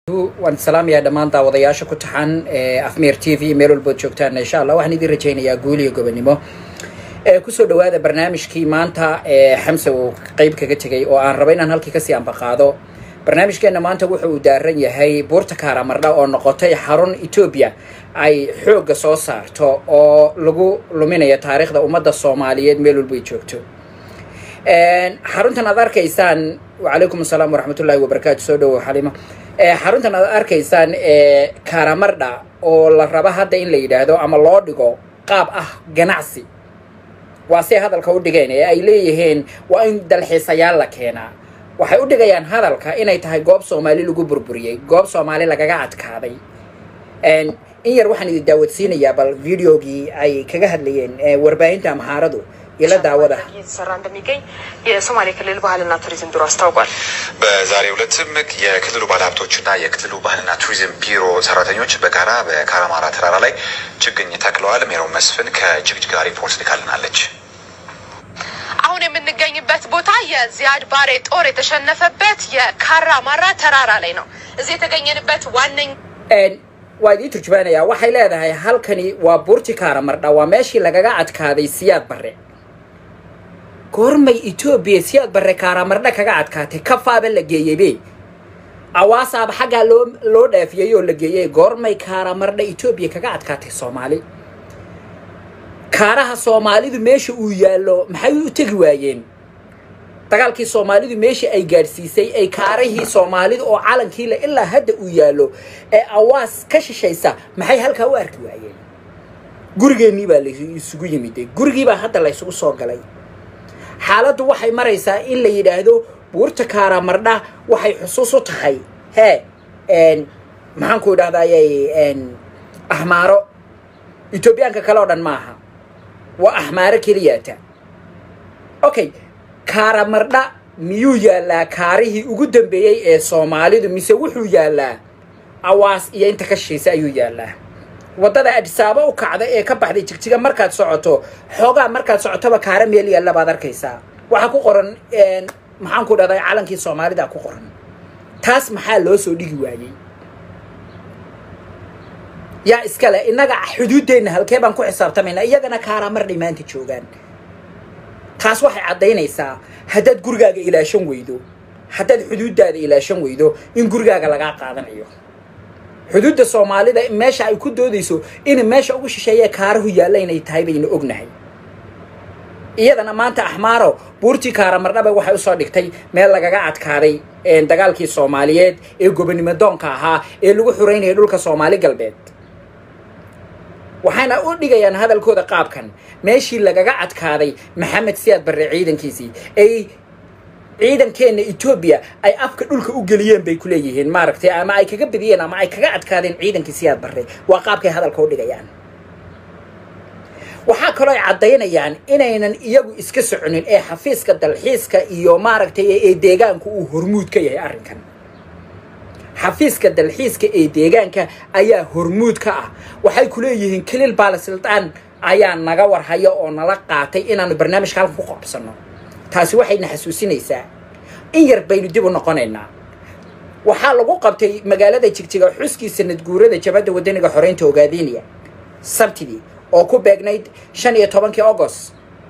waan salaamayaa dhammaan daawadayaasha ku taxan afmeer t v meel walbood joogtaan insha allah waxaan idin rajaynayaa guul iyo gobonimo kusoo dhawaada barnaamijkii maanta xamse uu qeyb kaga tegay oo aan raba inaan halkii kasii ambaqaado barnaamijkeena maanta wuxa uu daaran yahay buurta karamardha oo noqotay xarun etoobiya ay xoogga soo saarto oo lagu luminayo taariikhda ummadda soomaaliyeed meel walbay joogto xaruntan aad arkaysaan wacalaykum asalaam waraxmatullaahi wabarakaatu soo dhawow xalima xaruntan aad arkaysaan karamardha oo la raba hadda in la yidhaahdo ama loo dhigo qaab ah ganacsi waa say hadalka u dhigeen ee ay leeyihiin waa in dalxiisayaal la keenaa waxay u dhigayaan hadalka inay tahay goob soomaali lagu burburiyey goob soomaali lagaga adkaaday in yar waxaan idin daawadsiinayaa bal videogii ay kaga hadlayeen warbaahinta amhaaradu ila daawada እየተሰራ እንደሚገኝ የሶማሌ ክልል ባህልና ቱሪዝም ቢሮ አስታውቋል። በዛሬው ዕለትም የክልሉ ባለሀብቶችና የክልሉ ባህልና ቱሪዝም ቢሮ ሰራተኞች በጋራ በካራማራ ተራራ ላይ ችግኝ ተክለዋል። ሜሮን መስፍን ከጅግጅጋ ሪፖርት ልካልናለች። አሁን የምንገኝበት ቦታ የዚያድ ባሬ ጦር የተሸነፈበት የካራ ማራ ተራራ ላይ ነው። እዚህ የተገኘንበት ዋነኛ waa idii turjumaanayaa waxay leedahay halkani waa buurti karamardha waa meeshii lagaga adkaaday siyaad barre goormay etoobiya siyaad barre karamardha kaga adkaatay kafaaba la geeyeybe awaasaaba xaggaa loo loo dhaafiyey oo la geeyey goormay karamardha etoobiya kaga adkaatay soomaali kaaraha soomaalidu meesha uu yaallo maxay u tegi waayeen dagaalkii soomaalidu meeshii ay gaadhsiisay ay kaarahii soomaalida oo calankiile ilaa hadda uu yaallo ee awaas ka shishaysa maxay halkaa u arki waayeen gurigeennii baa laysugu yimiday gurigiibaa hadda laysugu soo galay xaaladdu waxay maraysaa in la yidhaahdo buurta karamardha waxay xusuus u tahay hee maxaanku idhahdayy axmaaro etoobiyaanka kale oo dhan maaha waa axmaaro keliyaata okay karamardha miyuu yaallaa kaarihii ugu dambeeyey ee soomaalidu mise wuxuu yaallaa awaas iyo inta ka shishiisa ayuu yaallaa waddada adhisaabo u kacda ee ka baxday jigjiga markaad socoto xoogaa markaad socotoba kaara meel yaalla baad arkaysaa waxaa ku qoran maxaanku dhahday calankii soomaalida ku qoran taas maxaa loo soo dhigi waayey yaa iskale innaga xuduuddeenna halkee baan ku xisaabtamaynaa iyagana karamardhay maanta joogaan taas waxay caddaynaysaa haddaad gurigaaga ilaashan weydo haddaad xuduuddaada ilaashan weydo in gurigaaga lagaa qaadanayo xuduudda soomaalida meesha ay ku doodayso in meesha ugu shisheeyee kaarahu yaalla inay tahay baynu ognahay iyadana maanta axmaaro buurtii karamardhaba waxay usoo dhigtay meel lagaga adkaaday dagaalkii soomaaliyeed ee gobonimo doonka ahaa ee lagu xuraynayay dhulka soomaali galbeed waxayna u dhigayaan hadalkooda qaabkan meeshii lagaga adkaaday maxamed siyaad barre ciidankiisii ay ciidankeenna etoobiya ay afka dhulka u geliyeen bay ku leeyihiin maaragtay ama ay kaga bediyeen ama ay kaga adkaadeen ciidankii siyaad barre waa qaabkay hadalka u dhigayaan waxaa kaloo ay caddaynayaan inaynan iyagu iska soconin ee xafiiska dalxiiska iyo maaragtay ee deegaanku uu hormuud ka yahay arrinkan xafiiska dalxiiska ee deegaanka ayaa hormuud ka ah waxay ku leeyihiin kaliil baalasiltaan ayaa naga warhaya oo nala qaatay inaanu barnaamijka halkan ku qabsanno taasi waxayna xasuusinaysaa in yar baynu dib u noqonaynaa waxaa lagu qabtay magaalada jigjiga xuskii sanad guurada jabadda wadaniga xoreynta ogaadeniya sabtidii oo ku beegnayd shan iyo tobankii agost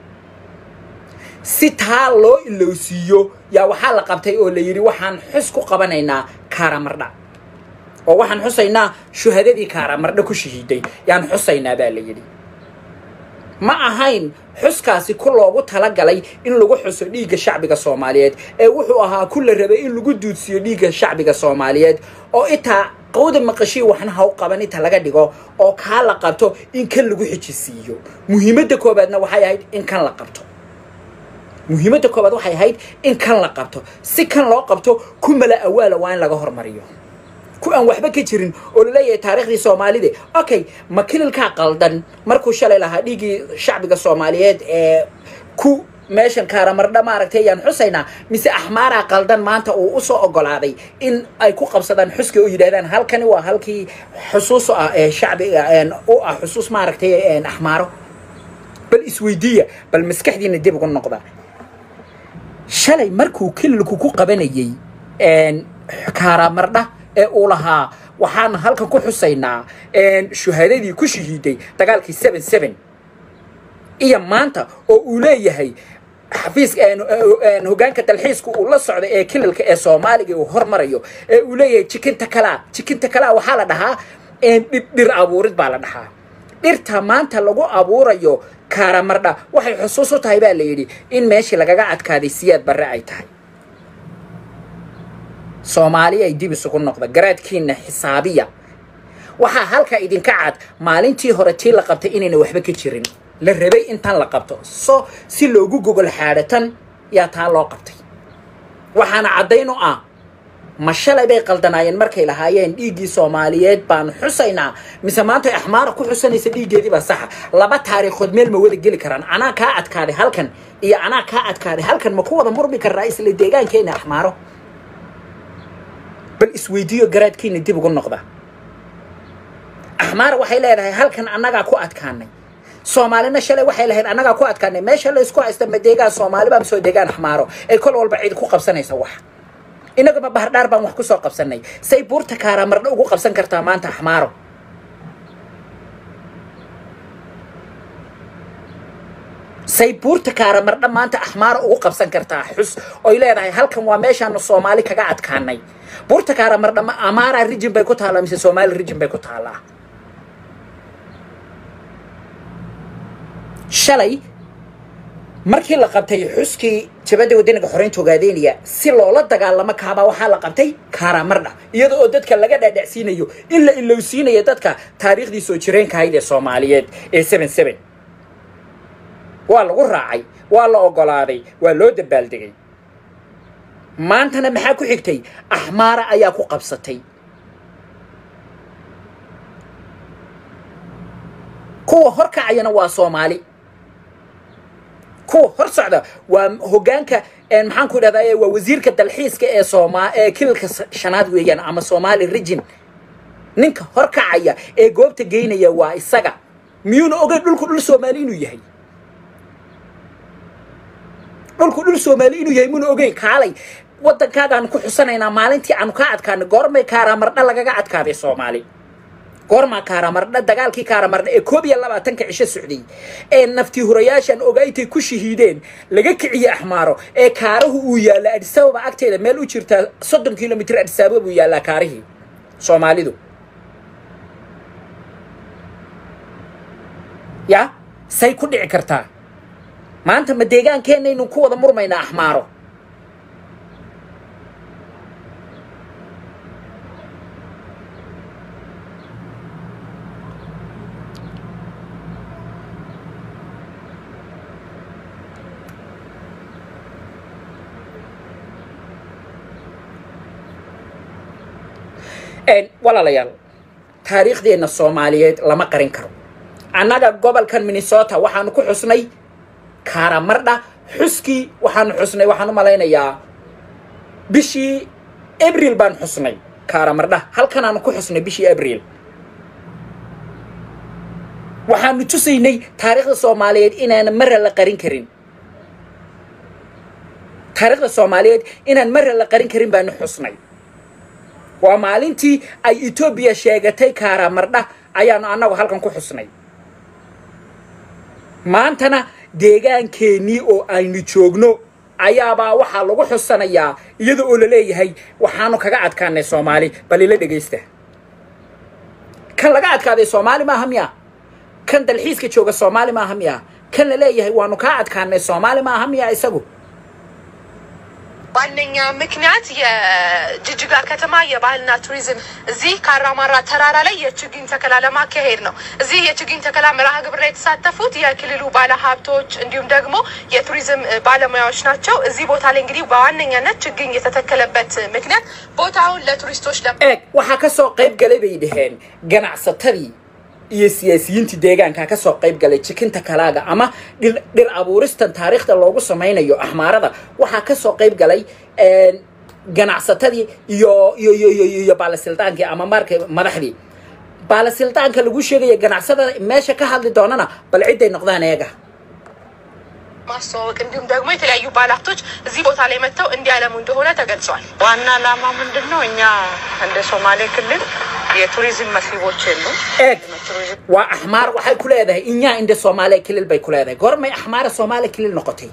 si taa loo ilowsiiyo yaa waxaa la qabtay oo la yidhi waxaan xus ku qabanaynaa karamardha oo waxaan xusaynaa shuhadadii karamardha ku shahiiday yaan xusaynaa baa la yidhi ma ahayn xuskaasi ku loogu talagalay in lagu xuso dhiigga shacbiga soomaaliyeed ee wuxuu ahaa ku la rabay in lagu duudsiiyo dhiigga shacbiga soomaaliyeed oo itaa qawda maqashii waxna ha u qaban inta laga dhigo oo kaa la qabto in kan lagu xijisiiyo muhiimadda koobaadna waxay ahayd in kan la qabto muhiimadda koobaad waxay ahayd in kan la qabto si kan loo qabto ku mala awaala waa in laga hormariyo ku aan waxba ka jirin oo laleeyahay taariikhdii soomaalida okay ma kililkaa qaldan markuu shalay lahaa dhiiggii shacbiga soomaaliyeed ee ku meeshan karamardha maaragtay ayaan xusaynaa mise axmaaraa qaldan maanta uu usoo ogolaaday in ay ku qabsadaan xuska oo yidhahdaan halkani waa halkii xusuus ah ee shacbiga u ah xusuus maaragtay axmaaro bal isweydiiya bal maskaxdiina dib ugu noqda shalay markuu kililku ku qabanayey karamardha ee uu lahaa waxaan halkan ku xusaynaa shuhaadadii ku shahiiday dagaalkii seven seven iyo maanta oo uu leeyahay xafiiska hogaanka dalxiiska uu la socda ee kilalka ee soomaaliga uu hormarayo ee uu leeyahay jikinta kalaa jikinta kalaa waxaa la dhahaa dhir abuurid baa la dhahaa dhirta maanta lagu abuurayo kaaramardha waxay xusuus u tahay baa la yidhi in meeshii lagaga adkaaday siyaad barre ay tahay soomaali ay dib isugu noqda garaadkiina xisaabiya waxaa halka idinka cad maalintii hore tii la qabtay inayna waxba ka jirin la rabay intan la qabto so si loogu gogol xaadhatan yaa taa loo qabtay waxaana caddayn u ah ma shalay bay qaldanaayeen markay lahaayeen dhiiggii soomaaliyeed baanu xusaynaa mise maanta axmaara ku xusanaysa dhiiggeedii baa saxa laba taariikhood meel ma wada geli karaan anaa kaa adkaaday halkan iyo anaa kaa adkaaday halkan ma ku wada murmi karnaa isla deegaankeena axmaaro bal isweydiiyo garaadkiina dib ugu noqda axmaara waxay leedahay halkan annagaa ku adkaanay soomaalina shalay waxay lahayd annagaa ku adkaanay meesha laysku haysta ma deegaan soomaaliba ma soo deegaan axmaaro ee kol walba ciid ku qabsanaysa wax innaguma bahardhaar baan wax ku soo qabsanay say buurta kaaramardha ugu qabsan kartaa maanta axmaaro say buurta kaaramardha maanta axmaaro ugu qabsan kartaa xus oy leedahay halkan waa meeshaanu soomaali kaga adkaanay buurta kaaramardha ma amaara rijin bay ku taallaa mise soomaali rijin bay ku taallaa shalay markii la qabtay xuskii jabadda wadaniga xoreynta ogaadeynaya si loola dagaalamo kaabaa waxaa la qabtay kaaramardha iyada oo dadka laga dhaadhacsiinayo in la ilowsiinayo dadka taariikhdii soo jireenka ahayd ee soomaaliyeed ee seven seven waa lagu raacay waa la ogolaaday waa loo dabaaldegay maantana maxaa ku xigtay axmaara ayaa ku qabsatay kuwa hor kacayana waa soomaali kuwa hor socda waa hogaanka maxaan ku idhahdaa waa wasiirka dalxiiska ee sooma ee kilalka shanaad weeyaan ama soomaali rijin ninka hor kacaya ee goobta geynaya waa isaga miyuuna ogeyn dhulku dhul soomaali inuu yahay dhulku dhul soomaali inuu yahay muna ogeyn kaalay waddankaagaan ku xusanaynaa maalintii aanu kaa adkaanay goormay kaaramardha lagaga adkaaday soomaali goormaa kaaramardha dagaalkii kaaramardha ee koob iyo labaatanka cisho socday ee naftii hurayaashan ogaaytay ku shahiideen laga kiciye axmaaro ee kaarahu uu yaalla adisababa agteeda meel u jirtaa soddon kilomitr adisababa buu yaallaa kaarihii soomaalidu ya say ku dhici kartaa maanta ma deegaankeenaynu ku wada murmaynaa axmaaro walaalayaal taariikhdeenna soomaaliyeed lama qarin karo annaga gobolkan minnesota waxaanu ku xusnay kaaramardha xuskii waxaanu xusnay waxaan u malaynayaa bishii abril baan xusnay kaaramardha halkanaanu ku xusnay bishii abril waxaanu tusaynay taariikhda soomaaliyeed inaana mara la qarin karin taariikhda soomaaliyeed inaan mara la qarin karin baanu xusnay waa maalintii ay etoobiya sheegatay kaaramardha ayaanu annagu halkan ku xusnay maantana deegaankeenii oo aynu joogno ayaabaa waxaa lagu xusanayaa iyada oo la leeyahay waxaanu kaga adkaanay soomaali bal ila dhegaysta kan laga adkaaday soomaali maaha miya kan dalxiiska jooga soomaali maaha miya kan la leeyahay waanu kaa adkaanay soomaali maaha miya isagu ዋነኛ ምክንያት የጅጅጋ ከተማ የባህልና ቱሪዝም እዚህ ካራማራ ተራራ ላይ የችግኝ ተከላ ለማካሄድ ነው። እዚህ የችግኝ ተከላ መርሃ ግብር ላይ የተሳተፉት የክልሉ ባለሀብቶች እንዲሁም ደግሞ የቱሪዝም ባለሙያዎች ናቸው። እዚህ ቦታ ላይ እንግዲህ በዋነኛነት ችግኝ የተተከለበት ምክንያት ቦታውን ለቱሪስቶች ለ eeg waxaa ka soo qayb galay bay dhaheen ganacsatadii iyo siyaasiyiintii deegaanka ka soo qayb galay jikinta kalaaga ama dhir dhir abuuristan taariikhda loogu samaynayo axmaarada waxaa ka soo qayb galay ganacsatadii iyo iyo iyo iyo iyo baalasildaankii ama marka madaxdii baalasildaanka lagu sheegaya ganacsada meesha ka hadli doonana bal cidday noqdaan eega ማስተዋወቅ እንዲሁም ደግሞ የተለያዩ ባለሀብቶች እዚህ ቦታ ላይ መጥተው እንዲያለሙ እንደሆነ ተገልጿል። ዋና ዓላማ ምንድን ነው? እኛ እንደ ሶማሌ ክልል የቱሪዝም መስህቦች የሉ eeg waa axmaar waxay ku leedahay inyaa indha soomaaliya kilil bay ku leedahay goormay axmaara soomaaliya kilil noqotay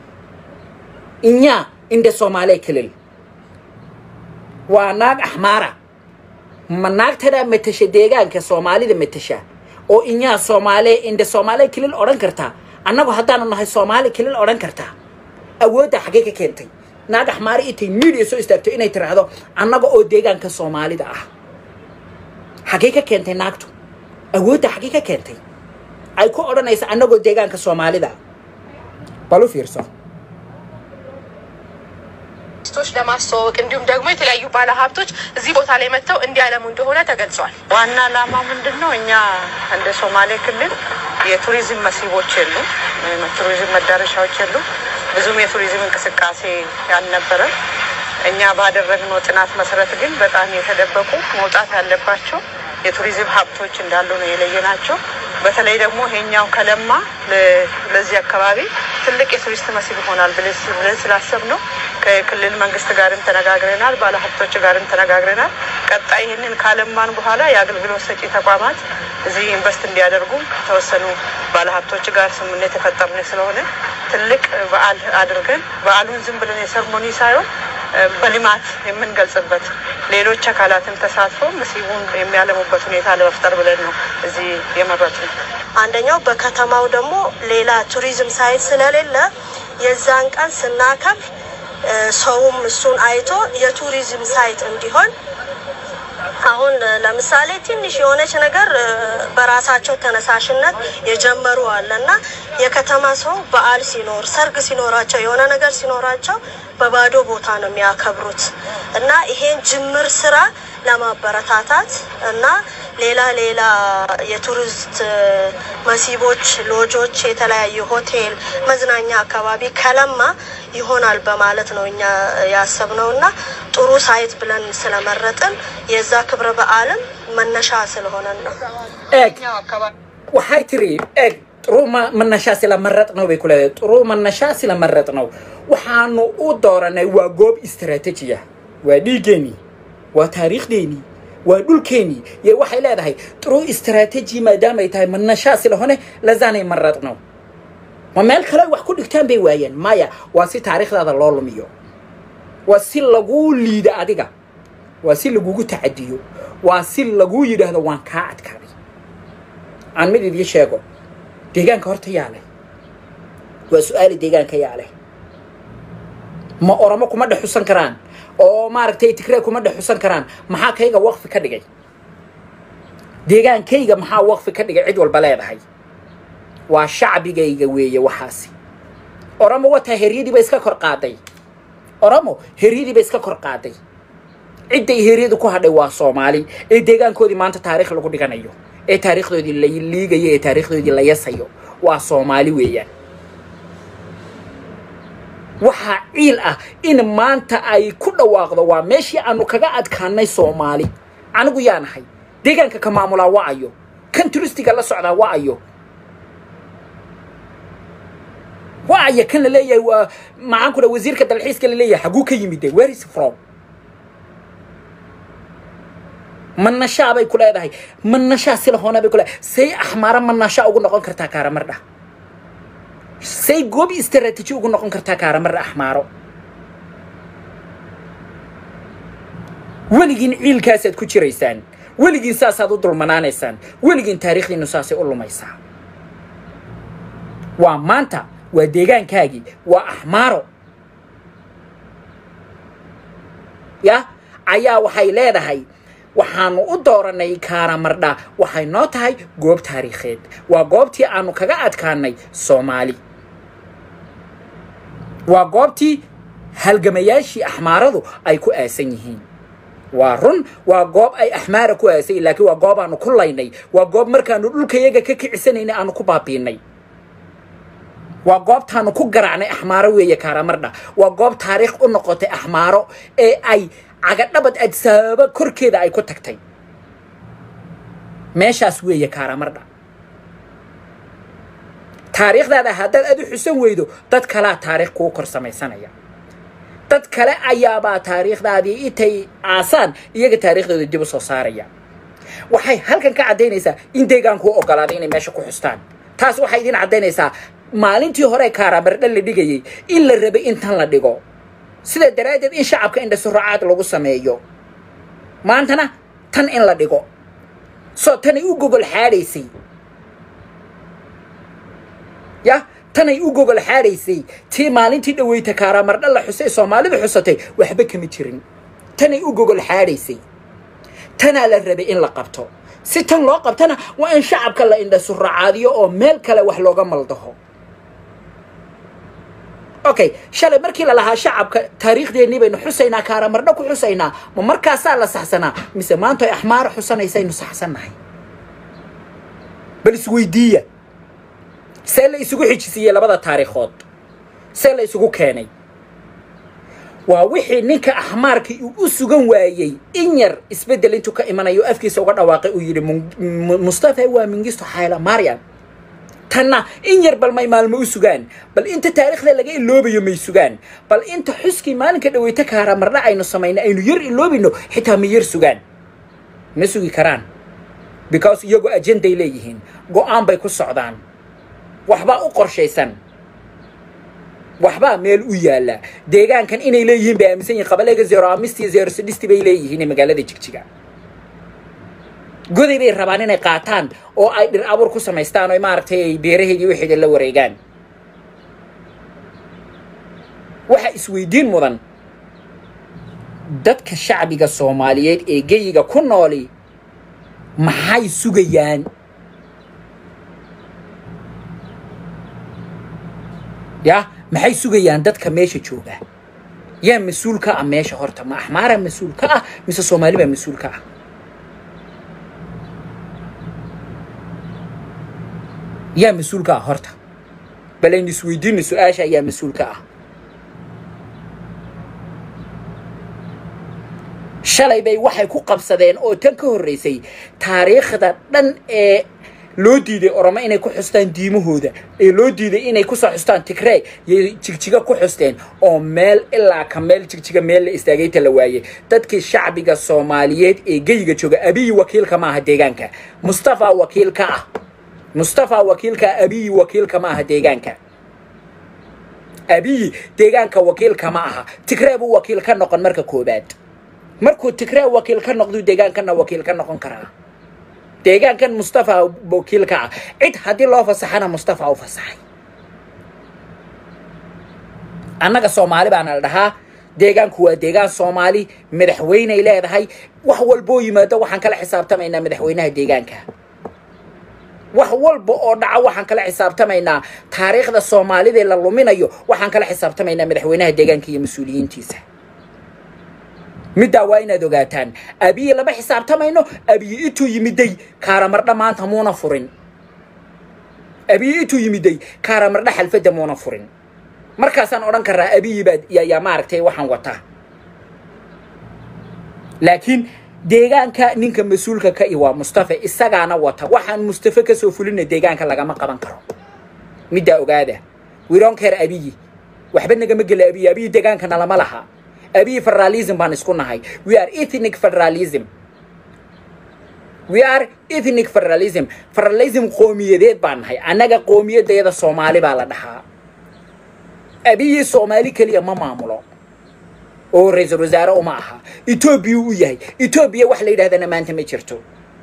inyaa indha soomaaliya kilil waa naag axmaara ma naagtadaa matasha deegaanka soomaalida matasha oo inyaa soomaaliya indha soomaaliya kilil odhan kartaa annagu haddaanu nahay soomaali kilil odhan kartaa awoodda xaggee ka keentay naag axmaara intay miidiya soo istaagto inay tiraahdo annaga oo deegaanka soomaalida ah xaggee ka keentay naagtu awoodda xaggee ka keentay ay ku odhanaysa annagoo deegaanka soomaalida bal u fiirso ቶች ለማስተዋወቅ እንዲሁም ደግሞ የተለያዩ ባለሀብቶች እዚህ ቦታ ላይ መጥተው እንዲያለሙ እንደሆነ ተገልጿል። ዋና ዓላማ ምንድን ነው? እኛ እንደ ሶማሌ ክልል የቱሪዝም መስህቦች የሉ ቱሪዝም መዳረሻዎች የሉ ብዙም የቱሪዝም እንቅስቃሴ ያልነበረ እኛ ባደረግነው ጥናት መሰረት ግን በጣም የተደበቁ መውጣት ያለባቸው የቱሪዝም ሀብቶች እንዳሉ ነው የለየናቸው። በተለይ ደግሞ ይሄኛው ከለማ ለ- ለዚህ አካባቢ ትልቅ የቱሪስት መስህብ ይሆናል ብለን ስ- ብለን ስላሰብ ነው ከክልል መንግስት ጋርም ተነጋግረናል፣ ባለሀብቶች ጋርም ተነጋግረናል። ቀጣይ ይህንን ካለማን በኋላ የአገልግሎት ሰጪ ተቋማት እዚህ ኢንቨስት እንዲያደርጉ ከተወሰኑ ባለሀብቶች ጋር ስምምነት የፈጠርን ስለሆነ ትልቅ በዓል አድርገን በዓሉን ዝም ብለን የሰርሞኒ ሳይሆን እ፣ በልማት የምንገልጽበት ሌሎች አካላትም ተሳትፎ መስህቡን የሚያለሙበት ሁኔታ ለመፍጠር ብለን ነው እዚህ የመረጥነው። አንደኛው በከተማው ደግሞ ሌላ ቱሪዝም ሳይት ስለሌለ የዛን ቀን ስናከብር እ፣ ሰውም እሱን አይቶ የቱሪዝም ሳይት እንዲሆን አሁን እ፣ ለምሳሌ ትንሽ የሆነች ነገር እ፣ በራሳቸው ተነሳሽነት የጀመሩ አለ እና የከተማ ሰው በዓል ሲኖር ሰርግ ሲኖራቸው የሆነ ነገር ሲኖራቸው በባዶ ቦታ ነው የሚያከብሩት እና ይሄን ጅምር ስራ ለማበረታታት እና ሌላ ሌላ የቱሪስት እ፣ መስህቦች፣ ሎጆች፣ የተለያዩ ሆቴል፣ መዝናኛ አካባቢ ከለማ ይሆናል በማለት ነው እኛ ያሰብነው እና ጥሩ ሳይት ብለን ስለመረጥን የዛ ክብረ በዓልም መነሻ ስለሆነን ነው። eeg waxay tiri eeg ጥሩ ma- መነሻ ስለመረጥ ነው bay ku leedahay ጥሩ መነሻ ስለመረጥ ነው waxaanu u dooranay waa goob istaraatiiji ah waa dhiiggeenii waa taariikhdeenii waa dhulkeenii iyo waxay leedahay ጥሩ istaraatiiji maadaamay tahay መነሻ ስለሆነ ለዛanay መረጥ ነው ma meel kale wax ku dhigtaan bay waayeen maya waa si taariikhdaada loo lumiyo waa si laguu liida adiga waa si lagugu tacadiyo waa si laguu yidhaahdo waan kaa adkaaday aan mid idiin sheego deegaanka horta yaa leh waa su-aali deegaanka yaa leh ma oromo kuma dhex xusan karaan oo maaragtay tigree kuma dhex xusan karaan maxaa kayga waqfi ka dhigay deegaankayga maxaa waqfi ka dhigay cid walba leedahay waa shacbigayga weeye waxaasi oromo wataa heryadii ba iska kor qaaday oromo heryadii ba iska kor qaaday cidday heryadu ku hadhay waa soomaali ee deegaankoodii maanta taariikh lagu dhiganayo ee taariikhdoodii la liigayo ee taariikhdoodii la yasayo waa soomaali weeyaan waxaa ciil ah in maanta ay ku dhawaaqdo waa meeshii aanu kaga adkaanay soomaali anigu yaa nahay deegaanka ka maamulaa waa ayo kan turistiga la socdaa waa ayo waa aya kan la leeyahay waa maxaan ku dha wasiirka dalxiiska la leeyahay xaguu ka yimid de where is from manashaa bay ku leedahay manashaa sila hoona bay ku leedahay say axmaara manashaa ugu noqon kartaa kaaramardha say goob istaraatiiji ugu noqon kartaa kaaramardha axmaaro weligiin ciilkaasaad ku jiraysaan weligiin saasaad u dulmanaanaysaan weligiin taariikhdiinu saasay u lumaysaa waa maanta waa deegaankaagii waa axmaaro ya ayaa waxay leedahay waxaanu u dooranay kaaramardha waxay noo tahay goob taariikheed waa goobtii aanu kaga adkaanay soomaali waa goobtii halgamayaashii axmaaradu ay ku aasan yihiin waa run waa goob ay axmaara ku aasan yihin laakiin waa goob aanu ku laynay waa goob markaanu dhulkayaga ka kicisanayna aanu ku baabiinay waa goobtaanu ku garaacnay axmaaro weeye kaaramardha waa goob taariikh u noqotay axmaaro ee ay cagadhabad adsaaba korkeeda ay ku tagtay meeshaas weeye kaaramardha taariikhdaada haddaad adu xusan weydo dad kalaa taariikh kuu kor samaysanaya dad kale ayaabaa taariikhdaadii intay aasaan iyaga taariikhdooda dib u soo saaraya waxay halkan ka caddaynaysaa in deegaankuu ogolaaday inay meesha ku xustaan taas waxay idin caddaynaysaa maalintii hore kaaraamardha la dhigayay in la rabay in tan la dhigo sidaa daraaddeed in shacabka indhasuracaad lagu sameeyo maantana tan in la dhigo soo tanay u gogol xaadhaysay ya tanay u gogol xaadhaysay tii maalintii dhaweyta kaaraamardha la xusay soomaalidu xusatay waxba kama jirin tanay u gogol xaadhaysay tanaa la rabay in la qabto si tan loo qabtana waa in shacabka la indhasuracaadiyo oo meel kale wax looga maldaho okay shalay markii la lahaa shacabka taariikhdeennii baynu xusaynaa kaaraamardho ku xusaynaa ma markaasaa la saxsanaa mise maanta ay axmaara xusanaysaynu saxsannahay bal isweydiiya see la isugu xijisiiyey labada taariikhood see la isugu keenay waa wixii ninka axmaarkii uu u sugan waayey in yar isbeddel intuu ka imanayo afkiisa uga dhawaaqay uu yidhi mustafa waa mingisto xayla mariam tanna in yar bal may maalmo u sugaan bal inta taariikhda laga iloobayo may sugaan bal inta xuskii maalinka dhaweyta kaaraamardha aynu samayna aynu yar iloobino xitaa ma yar sugaan ma sugi karaan because iyagu ajenday leeyihiin go-aan bay ku socdaan waxbaa u qorshaysan waxbaa meel u yaalla deegaankan inay leeyihiin bay aaminsan yihin qabalega zero amisti zero sidhisti bay leeyihiin magaalada jigjiga goday bay rabaan inay qaataan oo ay dhir abuur ku samaystaan oo maaragtay ay beeraheedii waxeeda la wareegaan waxaa isweydiin mudan dadka shacbiga soomaaliyeed ee geyiga ku nooli maxay sugayaan ya maxay sugayaan dadka meesha jooga yaa mas-uul ka ah meesha horta ma axmaara mas-uul ka ah mise soomaali baa mas-uul ka ah yaa mas-uul ka ah horta bal aynu isweydiino su-aasha ayaa mas-uul ka ah shalay bay waxay ku qabsadeen oo tan ka horreysay taariikhda dhan ee loo diiday oromo inay ku xustaan diimahooda ee loo diiday inay kusoo xustaan tigrey yay jigjiga ku xusteen oo meel ilaa ka meel jigjiga meel la istaagayta la waayey dadkii shacbiga soomaaliyeed ee geyiga jooga abiyi wakiilka ma aha deegaanka mustafa wakiilka ah mustafa wakiilka abiyi wakiilka ma aha deegaanka abiyi deegaanka wakiilka ma aha tigree buu wakiil ka noqon marka koobaad markuu tigree wakiil ka noqduu deegaankana wakiil ka noqon karaa deegaankan mustafa wakiilka ah cid haddii loo fasaxana mustafa u fasaxay annaga soomaali baana la dhahaa deegaanku waa deegaan soomaali madaxweyney leedahay wax walboo yimaado waxaan kala xisaabtamaynaa madaxweynaha deegaanka wax walba oo dhaca waxaan kala xisaabtamaynaa taariikhda soomaalida la luminayo waxaan kala xisaabtamaynaa madaxweynaha deegaanka iyo mas-uuliyiintiisa middaa waa inaad ogaataan abiyi lama xisaabtamayno abiyi intuu yimiday kaaramardha maanta muuna furin abiyi intuu yimiday kaaramardha xalfadda muuna furin markaasaan odhan karaa abiyi baa yaa maaragtay waxaan wataa laakiin deegaanka ninka mas-uulka ka i waa mustafa isagaana wata waxaan mustafa kasoo fulina deegaanka lagama qaban karo middaa ogaada wironkeer abiyi waxba nagama gela abiyi abiyi deegaankana lama laha abiyi federalism baan isku nahay we are ethnic federalism we are ethnic federalism federalism qoomiyadeed baan nahay annaga qoomiyadayada soomaali baa la dhahaa abiyi soomaali keliya ma maamulo oo ra-iisul wasaare uma aha etoobiya u yahay etoobiya wax la yidhahdana maanta ma jirto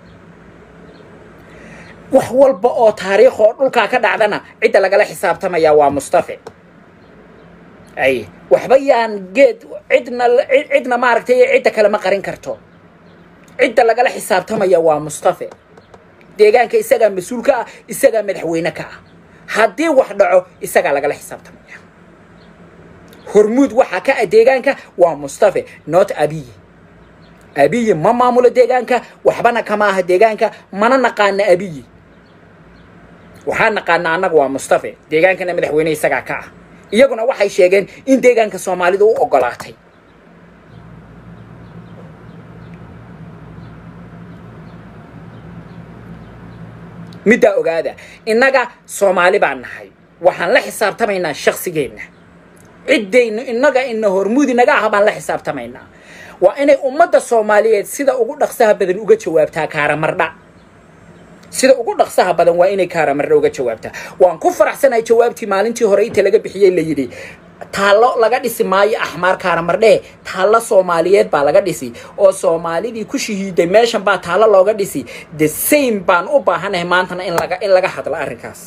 wax walba oo taariikh oo dhulkaa ka dhacdana cidda lagala xisaabtamaya waa mustafe ay waxba yaan geed cidna cidna maaragtay cidda kale ma qarin karto cidda lagala xisaabtamaya waa mustafe deegaanka isagaa mas-uul ka ah isagaa madaxweyne ka ah haddii wax dhaco isagaa lagala xisaabtamaya hormuud waxaa ka ah deegaanka waa mustafe not abiyi abiyi ma maamulo deegaanka waxbana kama aha deegaanka mana naqaana abiyi waxaa naqaana annaga waa mustafe deegaankana madaxweyne isagaa ka ah iyaguna waxay sheegeen in deegaanka soomaalida u ogolaatay middaa ogaada innaga soomaali baan nahay waxaan la xisaabtamaynaa shaqsigeenna ciddaynu innaga ina hormuudi naga ah baan la xisaabtamaynaa waa inay ummadda soomaaliyeed sida ugu dhaqsaha badan uga jawaabtaa kaaramarda sida ugu dhaqsaha badan waa inay kaaramarda uga jawaabtaa waan ku faraxsanahay jawaabtii maalintii hore inta laga bixiyey la yidhi taallo laga dhisi maayo axmaar kaaramardhee taallo soomaaliyeed baa laga dhisi oo soomaalidii ku shahiiday meeshan baa taallo looga dhisi the same baan u baahanahay maantana in laga in laga hadlo arrinkaas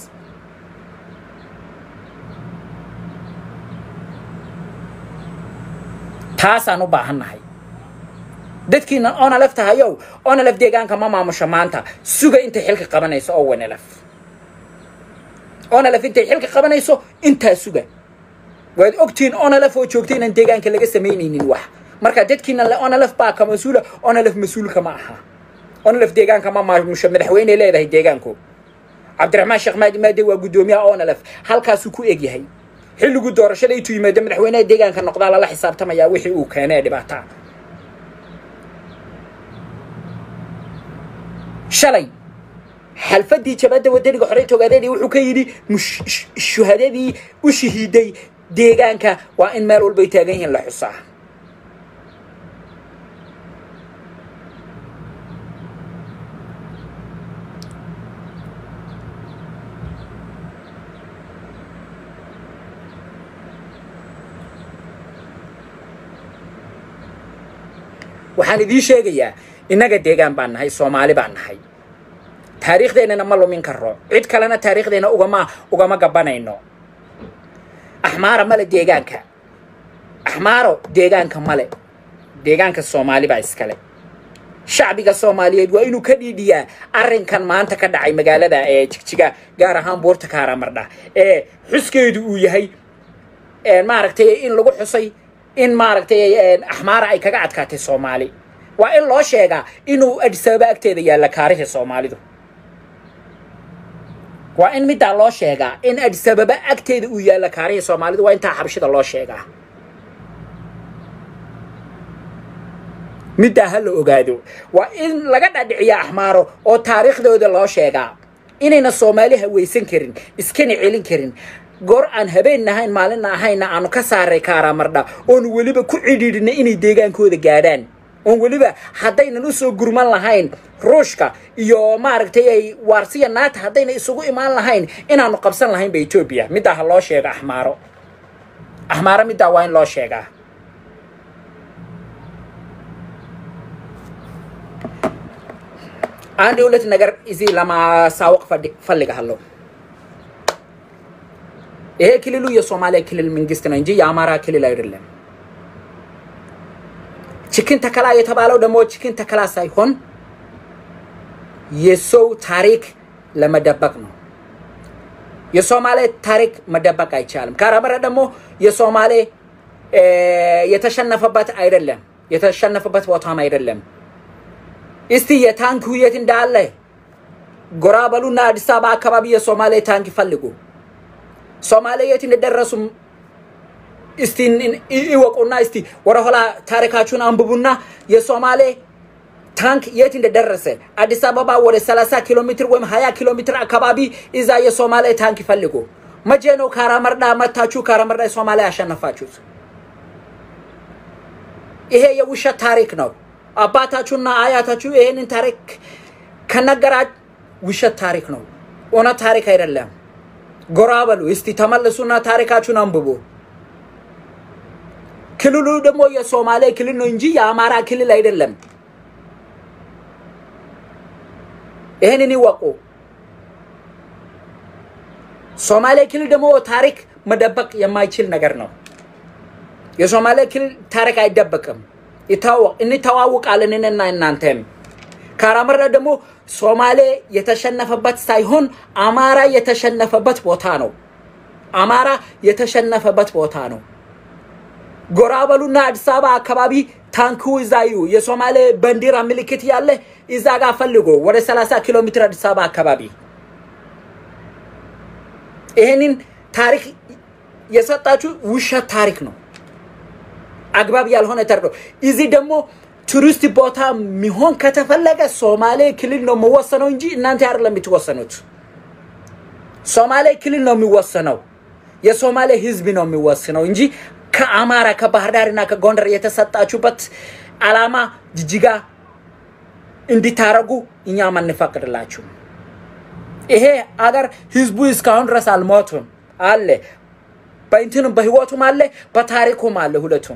taasaan u baahannahay dadkiina onalef tahayow onalef deegaanka ma maamusho maanta suga intay xilka qabanayso oo wanalef onalef intay xilka qabanayso intaa suga waad ogtihiin onalef oo joogta inaan deegaanka laga samaynaynin wax marka dadkiina le onalef baa ka mas-uula onalef mas-uulka ma aha onalef deegaanka ma maamusho madaxweyney leedahay deegaanku cabdiraxmaan sheekh maadi maade waa guddoomiyaha onalef halkaasuu ku egyahay xilliguu doorashada intuu yimaado madaxweynaha deegaanka noqdaa lala xisaabtamayaa wixii uu keenee dhibaataa shalay xalfadii jabadda wadaniga xoreynta ogaadeeni wuxuu ka yidhi shuhadadii u shahiiday deegaanka waa in meel walbay taagan yihiin la xusaa waxaan idiin sheegayaa innaga deegaan baan nahay soomaali baan nahay taariikhdeennana ma lumin karo cid kalena taariikhdeenna ugama ugama gabanayno axmaara male deegaanka axmaaro deegaanka male deegaanka soomaali baa iskale shacbiga soomaaliyeed waa inuu ka dhiidhiyaa arrinkan maanta ka dhacay magaalada ee jigjiga gaar ahaan buurta kaaramardha ee xuskeedu uu yahay maaragtay in lagu xusay in maaragtay axmaara ay kaga adkaatay soomaali waa in loo sheegaa inuu adisababa agteeda yaalla kaarihii soomaalidu waa in middaa loo sheegaa in adisababa agteeda uu yaalla kaarihii soomaalidu waa intaa xabashida loo sheegaa middaa ha la ogaado waa in laga dhadhiciyaa axmaaro oo taariikhdooda loo sheegaa inayna soomaali hawaysan karin iskana celin karin goor aan habeen nahayn maalinna ahayna aanu ka saaray kaaraamardha oonu weliba ku cidhiidhinay inay deegaankooda gaadhaan oon weliba haddaynan u soo gurman lahayn ruushka iyo maaragtay ay waarsiya naata haddayna isugu imaan lahayn inaanu qabsan lahaynba etoobiya middaa ha loo sheega axmaaro axmaaro middaa waa in loo sheegaa aan dowlad nagar isi lama saawaq fadhi falliga hallo ይሄ ክልሉ የሶማሊያ ክልል መንግስት ነው እንጂ የአማራ ክልል አይደለም። ችክን ተከላ የተባለው ደግሞ ችክን ተከላ ሳይሆን የሰው ታሪክ ለመደበቅ ነው። የሶማሌ ታሪክ መደበቅ አይቻልም። ካራመረ ደግሞ የሶማሌ የተሸነፈበት አይደለም፣ የተሸነፈበት ቦታም አይደለም። እስቲ የታንክ የት እንዳለ ጎራ በሉና አዲስ አበባ አካባቢ የሶማሌ ታንክ ይፈልጉ። ሶማሌ የት እንደደረሱ እስቲ ይወቁና እስቲ ወደ ኋላ ታሪካችሁን አንብቡና የሶማሌ ታንክ የት እንደደረሰ አዲስ አበባ ወደ 30 ኪሎ ሜትር ወይም 20 ኪሎ ሜትር አካባቢ እዛ የሶማሌ ታንክ ይፈልጉ። መቼ ነው ካራመርዳ መታችሁ ካራመርዳ የሶማሌ ያሸነፋችሁት? ይሄ የውሸት ታሪክ ነው። አባታችሁና አያታችሁ ይሄንን ታሪክ ከነገራ ውሸት ታሪክ ነው፣ እውነት ታሪክ አይደለም። ጎራ በሉ እስቲ ተመለሱና ታሪካችሁን አንብቡ። ክልሉ ደግሞ የሶማሌ ክልል ነው እንጂ የአማራ ክልል አይደለም። ይህንን ይወቁ። ሶማሌ ክልል ደግሞ ታሪክ መደበቅ የማይችል ነገር ነው። የሶማሌ ክልል ታሪክ አይደበቅም። እንተዋውቃለን እኔና እናንተም። ካራመራ ደግሞ ሶማሌ የተሸነፈበት ሳይሆን አማራ የተሸነፈበት ቦታ ነው። አማራ የተሸነፈበት ቦታ ነው። ጎራ በሉና አዲስ አበባ አካባቢ ታንኩ እዛ እዩ። የሶማሌ ባንዲራ ምልክት ያለ እዛ ጋር ፈልጎ ወደ 30 ኪሎ ሜትር አዲስ አበባ አካባቢ ይሄንን ታሪክ የሰጣችሁ ውሸት ታሪክ ነው። አግባብ ያልሆነ ታሪክ ነው። እዚህ ደግሞ ቱሪስት ቦታ ሚሆን ከተፈለገ ሶማሌ ክልል ነው መወሰነው እንጂ እናንተ አይደለም የምትወሰኑት። ሶማሌ ክልል ነው የሚወሰነው። የሶማሌ ህዝብ ነው የሚወስነው እንጂ ከአማራ ከባህር ዳርና ከጎንደር የተሰጣችሁበት አላማ ጅጅጋ እንዲታረጉ እኛም አንፈቅድላችሁም። ይሄ አገር ህዝቡ እስካሁን ድረስ አልሞቱም አለ። በእንትንም በህይወቱም አለ፣ በታሪኩም አለ። ሁለቱም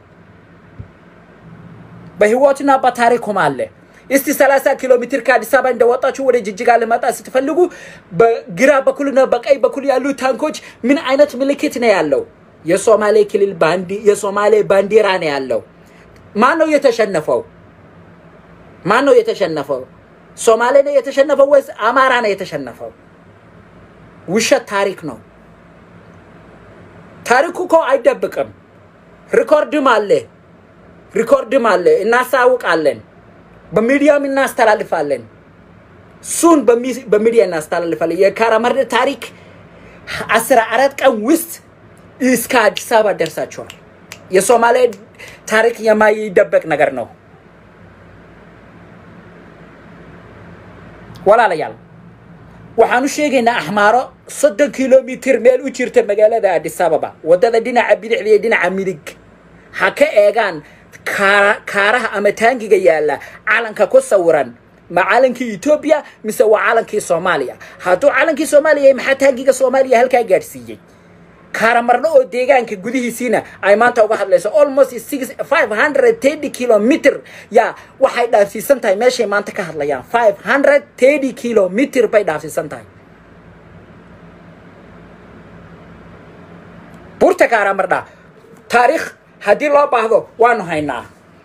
በህይወትና በታሪኩም አለ። እስቲ 30 ኪሎ ሜትር ከአዲስ አበባ እንደወጣችሁ ወደ ጅጅጋ ልመጣ ስትፈልጉ በግራ በኩልና በቀኝ በኩል ያሉ ታንኮች ምን አይነት ምልክት ነው ያለው? የሶማሌ ክልል ባንዲ የሶማሌ ባንዲራ ነው ያለው። ማን ነው የተሸነፈው? ማን ነው የተሸነፈው? ሶማሌ ነው የተሸነፈው ወይስ አማራ ነው የተሸነፈው? ውሸት ታሪክ ነው። ታሪኩ እኮ አይደብቅም። ሪኮርድም አለ፣ ሪኮርድም አለ። እናሳውቃለን፣ በሚዲያም እናስተላልፋለን። እሱን በሚዲያ እናስተላልፋለን። የካራማራ ታሪክ አስራ አራት ቀን ውስጥ እስከ አዲስ አበባ ደርሳቸዋል። የሶማሌ ታሪክ የማይደበቅ ነገር ነው። walaalayaal waxaan u sheegaynaa axmaaro soddon kilomitir meel u jirta magaalada addis ababa waddada dhinaca bidixda iyo dhinaca midig ha ka eegaan kaaraha ama taangiga yaalla calanka ku sawiran ma calankii etoobiya mise waa calankii soomaaliya hadduu calankii soomaaliya yahay maxaa taangiga soomaaliya halkaa gaadhsiiyey kaaramarno oo deegaanka gudihiisiina ay maanta uga hadlayso almost six five hundred thirty kilometer yaa waxay dhaafsiisan tahay meeshay maanta ka hadlayaan five hundred thirty kilometer bay dhaafsiisan tahay burta kaaramardha taariikh haddii loo baahdo waanu haynaa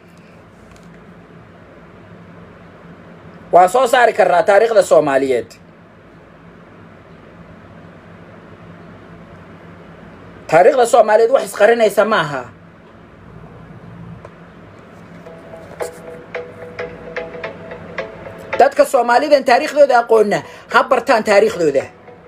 waan soo saari karnaa taariikhda soomaaliyeed taariikhda soomaaliyeed wax isqarinaysa ma aha dadka soomaalidan taariikhdooda aqoonna ha bartaan taariikhdooda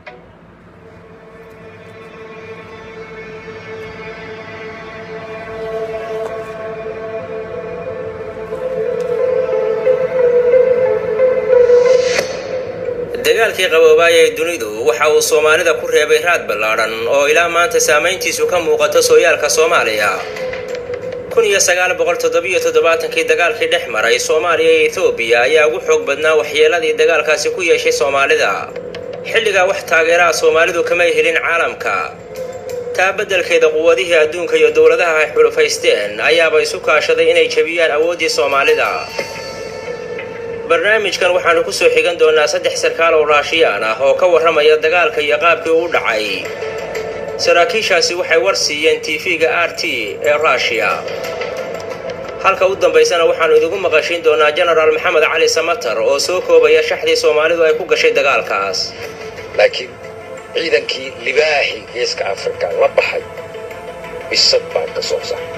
dagaalkii qaboobaayay dunidu waxa uu soomaalida ku reebay raad ballaadhan oo ilaa maanta saamayntiisu ka muuqato sooyaalka soomaaliya kun iyo sagaal boqol toddobiyo toddobaatankii dagaalkii dhex maray soomaaliya iyo etoobiya ayaa ugu xoog badnaa waxyeeladii dagaalkaasi ku yeeshay soomaalida xilligaa wax taageeraha soomaalidu kamay helin caalamka taa beddelkeeda quwadihii adduunka iyo dowladaha ay xulufaysteen ayaaba isu kaashaday inay jebiyaan awooddii soomaalida barnaamijkan waxaannu ku soo xigan doonnaa saddex sarkaal oo raashiyaan ah oo ka warramaya dagaalka iyo qaabkii uu dhacay saraakiishaasi waxay war siiyeen tv-ga r t ee ruushiya halka u dambaysana waxaannu idigu maqashiin doonnaa jenaraal maxamed cali samatar oo soo koobaya shaxdii soomaalidu ay ku gashay dagaalkaas laakiin ciidankii libaaxii geeska afrika la baxay bisad baan ka soo saxay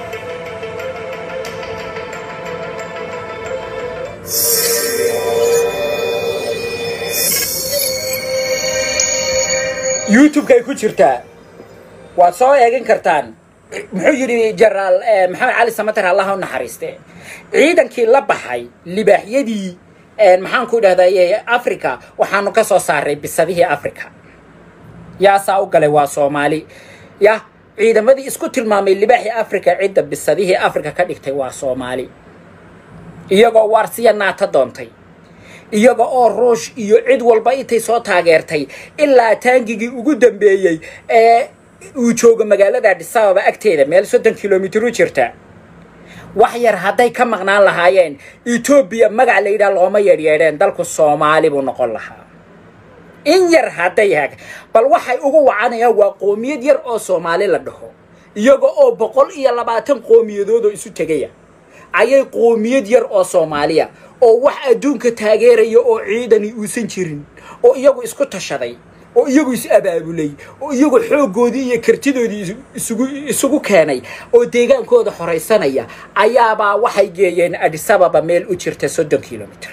youtube-kay ku jirtaa waad soo eegan kartaan muxuu yidhi jenaraal maxamed cali samater allaha u naxariiste ciidankii la baxay libaaxyadii maxaan ku idhahday africa waxaanu ka soo saaray bisadihii africa yaasaa u galay waa soomaali yah ciidamadii isku tilmaamay libaaxii africa cidda bisadihii africa ka dhigtay waa soomaali iyagoo waarsiya naata doontay iyaga oo ruush iyo cid walba intay soo taageertay ilaa taangigii ugu dambeeyey ee uu joogo magaalada addis ababa agteeda meel soddon kilomitir u jirta wax yar hadday ka maqnaan lahaayeen etoobiya magac la yidhaha looma yeedhyeedheen dalku soomaali buu noqon lahaa in yar hadday hag bal waxay ugu wacanayaan waa qoomiyad yar oo soomaali la dhaho iyaga oo boqol iyo labaatan qoomiyadoodoo isu tegaya ayay qoomiyad yar oo soomaaliya oo wax adduunka taageeraya oo ciidani uusan jirin oo iyagu isku tashaday oo iyagu is abaabulay oo iyagu xooggoodii iyo kartidoodii isugu isugu keenay oo deegaankooda horaysanaya ayaabaa waxay geeyeen addis ababa meel u jirta soddon kilomitr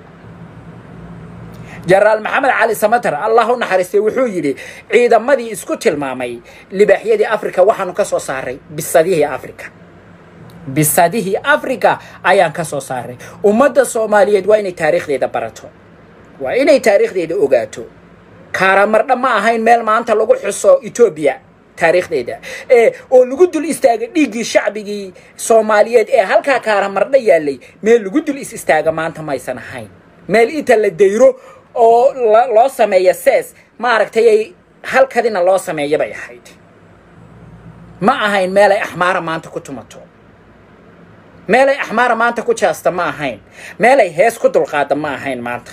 jenaraal maxamed cali samater allah u naxariistay wuxuu yidhi ciidamadii isku tilmaamay libaaxyadii africa waxaanu ka soo saaray bisadihii africa bisadihii africa ayaan ka soo saaray ummadda soomaaliyeed waa inay taariikhdeeda barato waa inay taariikhdeeda ogaato kaaramardha ma ahayn meel maanta lagu xuso etoobiya taariikhdeeda ee oo lagu dul istaaga dhiiggii shacbigii soomaaliyeed ee halkaa kaaramardha yaallay meel lagu dul is istaaga maanta maysan ahayn meel inta la dayro oo loo sameeya sees maaragtay ay halkadina loo sameeya bay ahayd ma ahayn meel ay axmaara maanta ku tumato meel ay axmaara maanta ku jaasta ma ahayn meel ay hees ku dulqaada ma ahayn maanta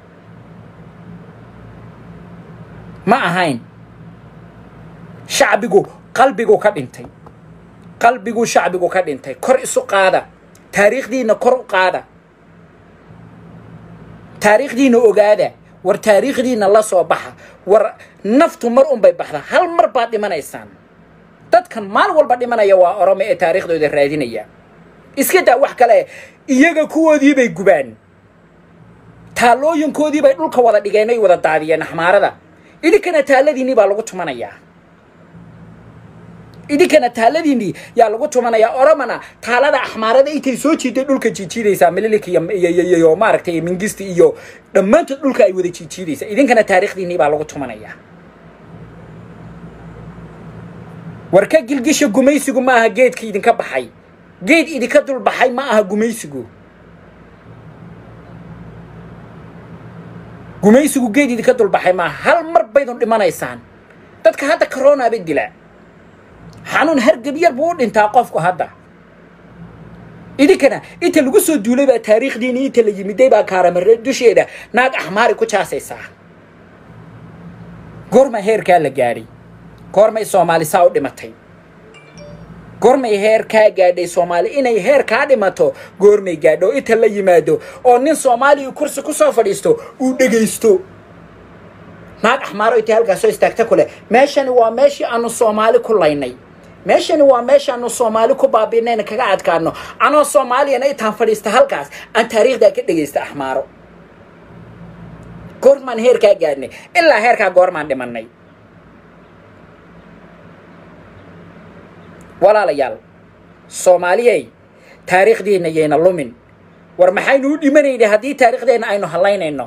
ma ahayn shacbigu qalbigu ka dhintay qalbigu shacbigu ka dhintay kor isu qaada taariikhdiina kor u qaada taariikhdiina ogaada war taariikhdiina la soo baxa war naftu mar unbay baxda hal mar baad dhimanaysaan dadkan maalin walba dhimanaya waa orome ee taariikhdooda raadinaya iska daa wax kale iyaga kuwoodii bay gubaan taallooyinkoodii bay dhulka wada dhigeen ay wada daadiyeen axmaarada idinkana taalladiinnii baa lagu tumanayaa idinkana taaladiinnii yaa lagu tumanayaa oromana taalada axmaarada intay soo jiiday dhulka jiijiidaysaa mililik iyo maaragtay mingisti iyo dhammaantood dhulka ay wada jiijiidaysaa idinkana taariikhdiinnii baa lagu tumanayaa war ka gilgisha gumaysigu ma aha geedka idinka baxay geed idinka dul baxay ma aha gumaysigu gumaysigu geed idinka dul baxay maaha hal mar baydun dhimanaysaan dadka hadda karonaaba dila xanuun hargab yar buu u dhintaa qofku hadda idinkana inta lagu soo duulay baa taariikhdiini inta la yimiday baa kaaramare dusheeda naag axmaari ku jaasaysaa goorma heerkaa la gaadhay goormay soomaali saa u dhimatay goormay heer kaa gaadhay soomaali inay heer kaa dhimato goormay gaadho inta la yimaado oo nin soomaaliya kursi ku soo fadhiisto uu dhegaysto naag axmaaro intay halkaas soo istaagta ku leh meeshani waa meeshii aanu soomaali ku laynay meeshani waa meeshaanu soomaali ku baabiinayna kaga adkaano anoo soomaaliyana intaan fadhiista halkaas aan taariikhdaa ka dhegaysta axmaaro goormaan heerkaa gaadhnay ilaa heerkaa goormaan dhimanay walaalayaal soomaaliyey taariikhdiinna yayna lumin war maxaynu u dhimanaynay haddii taariikhdeenna aynu hallaynayno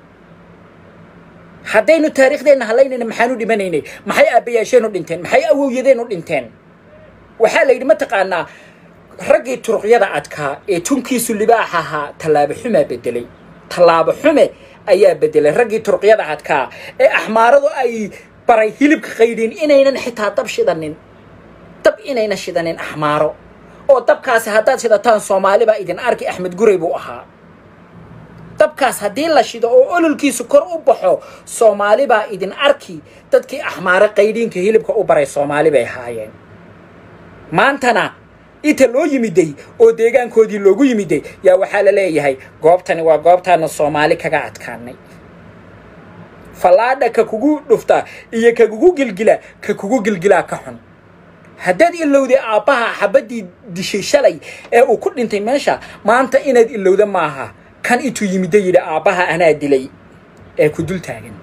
haddaynu taariikhdeenna hallaynayno maxaan u dhimanaynay maxay aabbayaasheen u dhinteen maxay awowyadeen u dhinteen waxaa la yidhi mataqaanaa raggii turuqyada adkaa ee tunkiisu libaax ahaa tallaabo xumaa bedelay tallaabo xume ayaa bedelay raggii turuqyada adkaa ee axmaaradu ay baray hilibka qaydhin inaynan xitaa dab shidanin dab inayna shidanin axmaaro oo dabkaasi haddaad shidataan soomaali baa idin arki axmed guray buu ahaa dabkaas haddii la shido oo ololkiisu kor u baxo soomaali baa idin arki dadkii axmaare qaydhiinka hilibka u baray soomaali bay ahaayeen maantana inta loo yimiday oo deegaankoodii loogu yimiday yaa waxaa la leeyahay goobtani waa goobtaana soomaali kaga adkaanay fallaadha ka kugu dhufta iyo ka kugu gilgila ka kugu gilgilaa ka xun haddaad ilowday aabbaha xabaddii dishay shalay ee uu ku dhintay meesha maanta inaad ilowda maaha kan intuu yimidda yidhi aabbaha anaa dilay ee ku dul taagan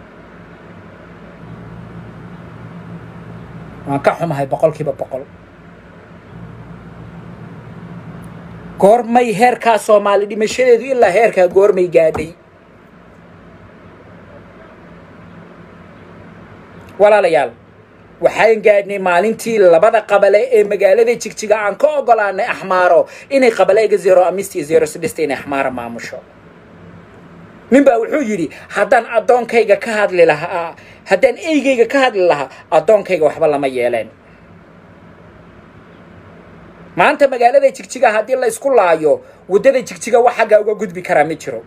waan ka xumahay boqolkiiba boqol goormay heerkaa soomaali dhimashadeedu ilaa heerkaa goormay gaadhay walaalayaal waxaan gaadhnay maalintii labada qabale ee magaalada jigjiga aan ka ogolaanay axmaaro inay qabalayga zero amist iyo zero sidhista inay axmaaro maamusho nin baa wuxuu yidhi haddaan addoonkayga ka hadli lahaa haddaan eygayga ka hadli lahaa addoonkayga waxba lama yeeleen maanta magaalada jigjiga haddii la isku laayo waddada jigjiga wax xaggaa uga gudbi karaa ma jiro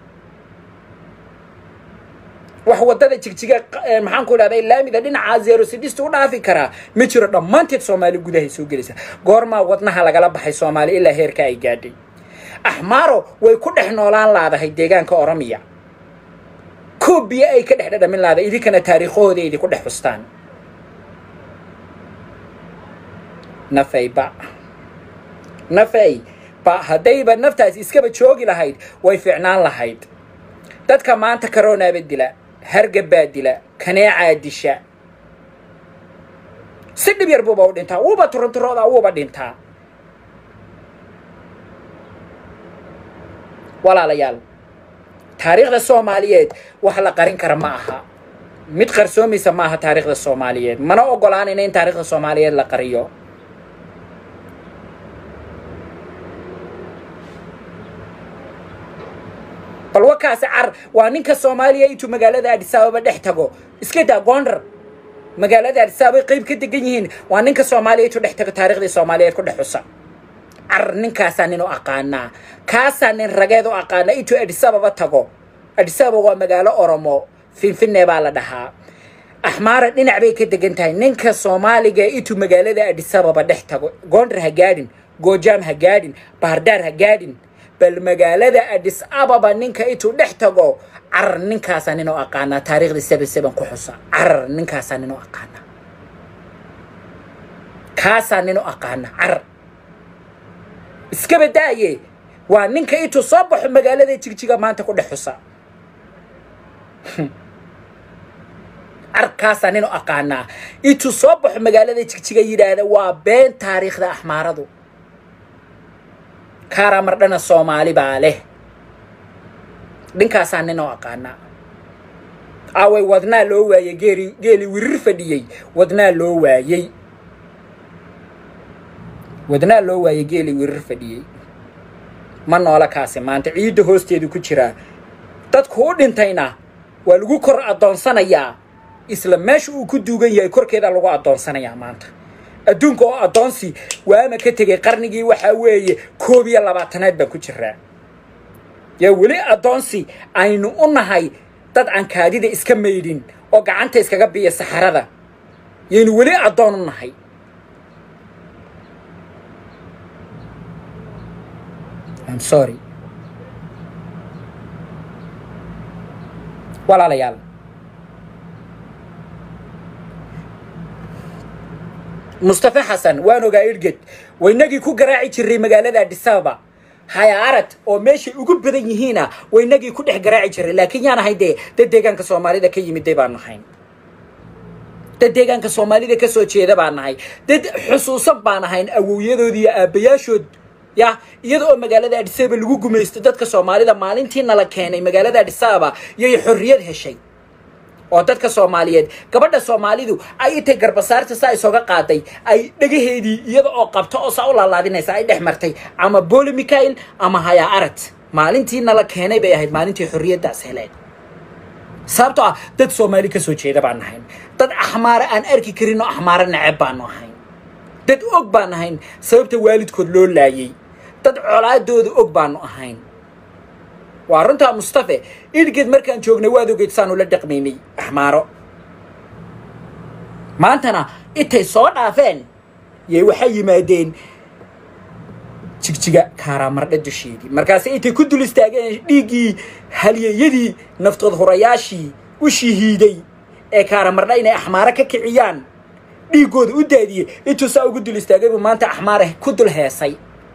wax waddada jigjiga maxaan ku idhahda laamida dhinaca zero sidhista u dhaafi karaa ma jiro dhammaanteed soomaali gudahay soo gelaysa goormaa wadnaha lagala baxay soomaali ilaa heerka ay gaadhay axmaaro way ku dhex noolaan laadahay deegaanka oromiya koobiya ay ka dhex dhadhamin laadahay idinkana taariikhahooda idinku dhex xustaan nafay ba nafay ba haddayba naftaas iskaba joogi lahayd way fiicnaan lahayd dadka maanta karonaaba dila hargabbaa dila kaneecaa disha si dhib yar buuba u dhintaa wuuba turunturoodaa wuuba dhintaa walaalayaal taariikhda soomaaliyeed wax la qarin kara ma aha mid qarsoomaysa maaha taariikhda soomaaliyeed mana ogolaanayna in taariikhda soomaaliyeed la qariyo bal wakaasi car waa ninka soomaaliya intuu magaalada adhisaababa dhex tago iska daa gondar magaalada adhisaabay qayb ka degan yihiin waa ninka soomaaliya intuu dhex tago taariikhdii soomaaliyeed ku dhex xusa car ninkaasaa nin u aqaanaa kaasaa nin rageed u aqaanaa intuu adhisababa tago adhisababa waa magaalo oromo finfinne baa la dhahaa axmaara dhinac bay ka degan tahay ninka soomaaliga intuu magaalada adhisababa dhex tago gondar ha gaadhin goojaam ha gaadhin bahardaar ha gaadhin bal magaalada adis ababa ninka intuu dhex tago carar ninkaasaa nin u aqaanaa taariikhdii seben seben ku xusa carar ninkaasaa nin u aqaanaa kaasaa nin u aqaanaa carar iskaba daaye waa ninka intuu soo baxo magaalada jigjiga maanta ku dhex xusa carkaasaa nin u aqaanaa intuu soo baxo magaalada jigjiga yidhaahda waa been taariikhda axmaaradu kaaraa mardhana soomaali baa leh dhinkaasaa nin oo aqaanaa aaway wadnaa loo waayey geeli geeli wirir fadhiyey wadnaa loo waayey wadnaa loo waayey geeli wirir fadhiyey ma noola kaasi maanta ciidda hoosteedu ku jiraa dadku u dhintayna waa lagu kor addoonsanayaa isla meesha uu ku duugan yahay korkeeda lagu addoonsanayaa maanta adduunka oo addoonsi waama ka tegay qarnigii waxaa weeye koob iyo labaatanaad baan ku jiraa yaa weli addoonsi aynu u nahay dad aan kaadida iska maydhin oo gacanta iskaga biya saxarada yaynu weli addoon u nahay I'm sorry walaalayaal mustafa xasan waan ogaa irged waynagii ku garaaci jiray magaalada adisababa haya arad oo meeshay ugu badan yihiina waynagii ku dhex garaaci jiray laakiin yaan ahay dee dad deegaanka soomaalida ka yimiday baan nahayn dad deegaanka soomaalida ka soo jeeda baan nahay dad xusuusan baan ahayn awowyadood iyo aabbayaashood ya iyada oo magaalada adisababa lagu gumaysto dadka soomaalida maalintii nala keenay magaalada adisababa yay xorriyad heshay oo dadka soomaaliyeed gabadha soomaalidu ay intay garbasaarta saa isooga qaaday ay dhagaheedii iyada oo qabto oo saa u laalaadinaysa ay dhex martay ama boli michael ama haya arad maalintii nala keenay bay ahayd maalintii xorriyaddaas heleen sababtoo ah dad soomaali ka soo jeeda baan nahayn dad axmaare aan arki karin oo axmaare neceb baanu ahayn dad og baan ahayn sababta waalidkood loo laayay dad colaadooda og baanu ahayn waa runtaa mustafe idhgeed markaan joognay waad ogeyd saanu la dhaqmaynay axmaaro maantana intay soo dhaafeen yay waxay yimaadeen jigjiga kaaraamardha dusheedii markaase intay ku dul istaageen dhiiggii halyeeyadii naftood hurayaashii u shihiiday ee kaaraamardha inay axmaaro ka kiciyaan dhiiggooda u daadiyey intuu saa ugu dul istaagay buu maanta axmaare ku dul heesay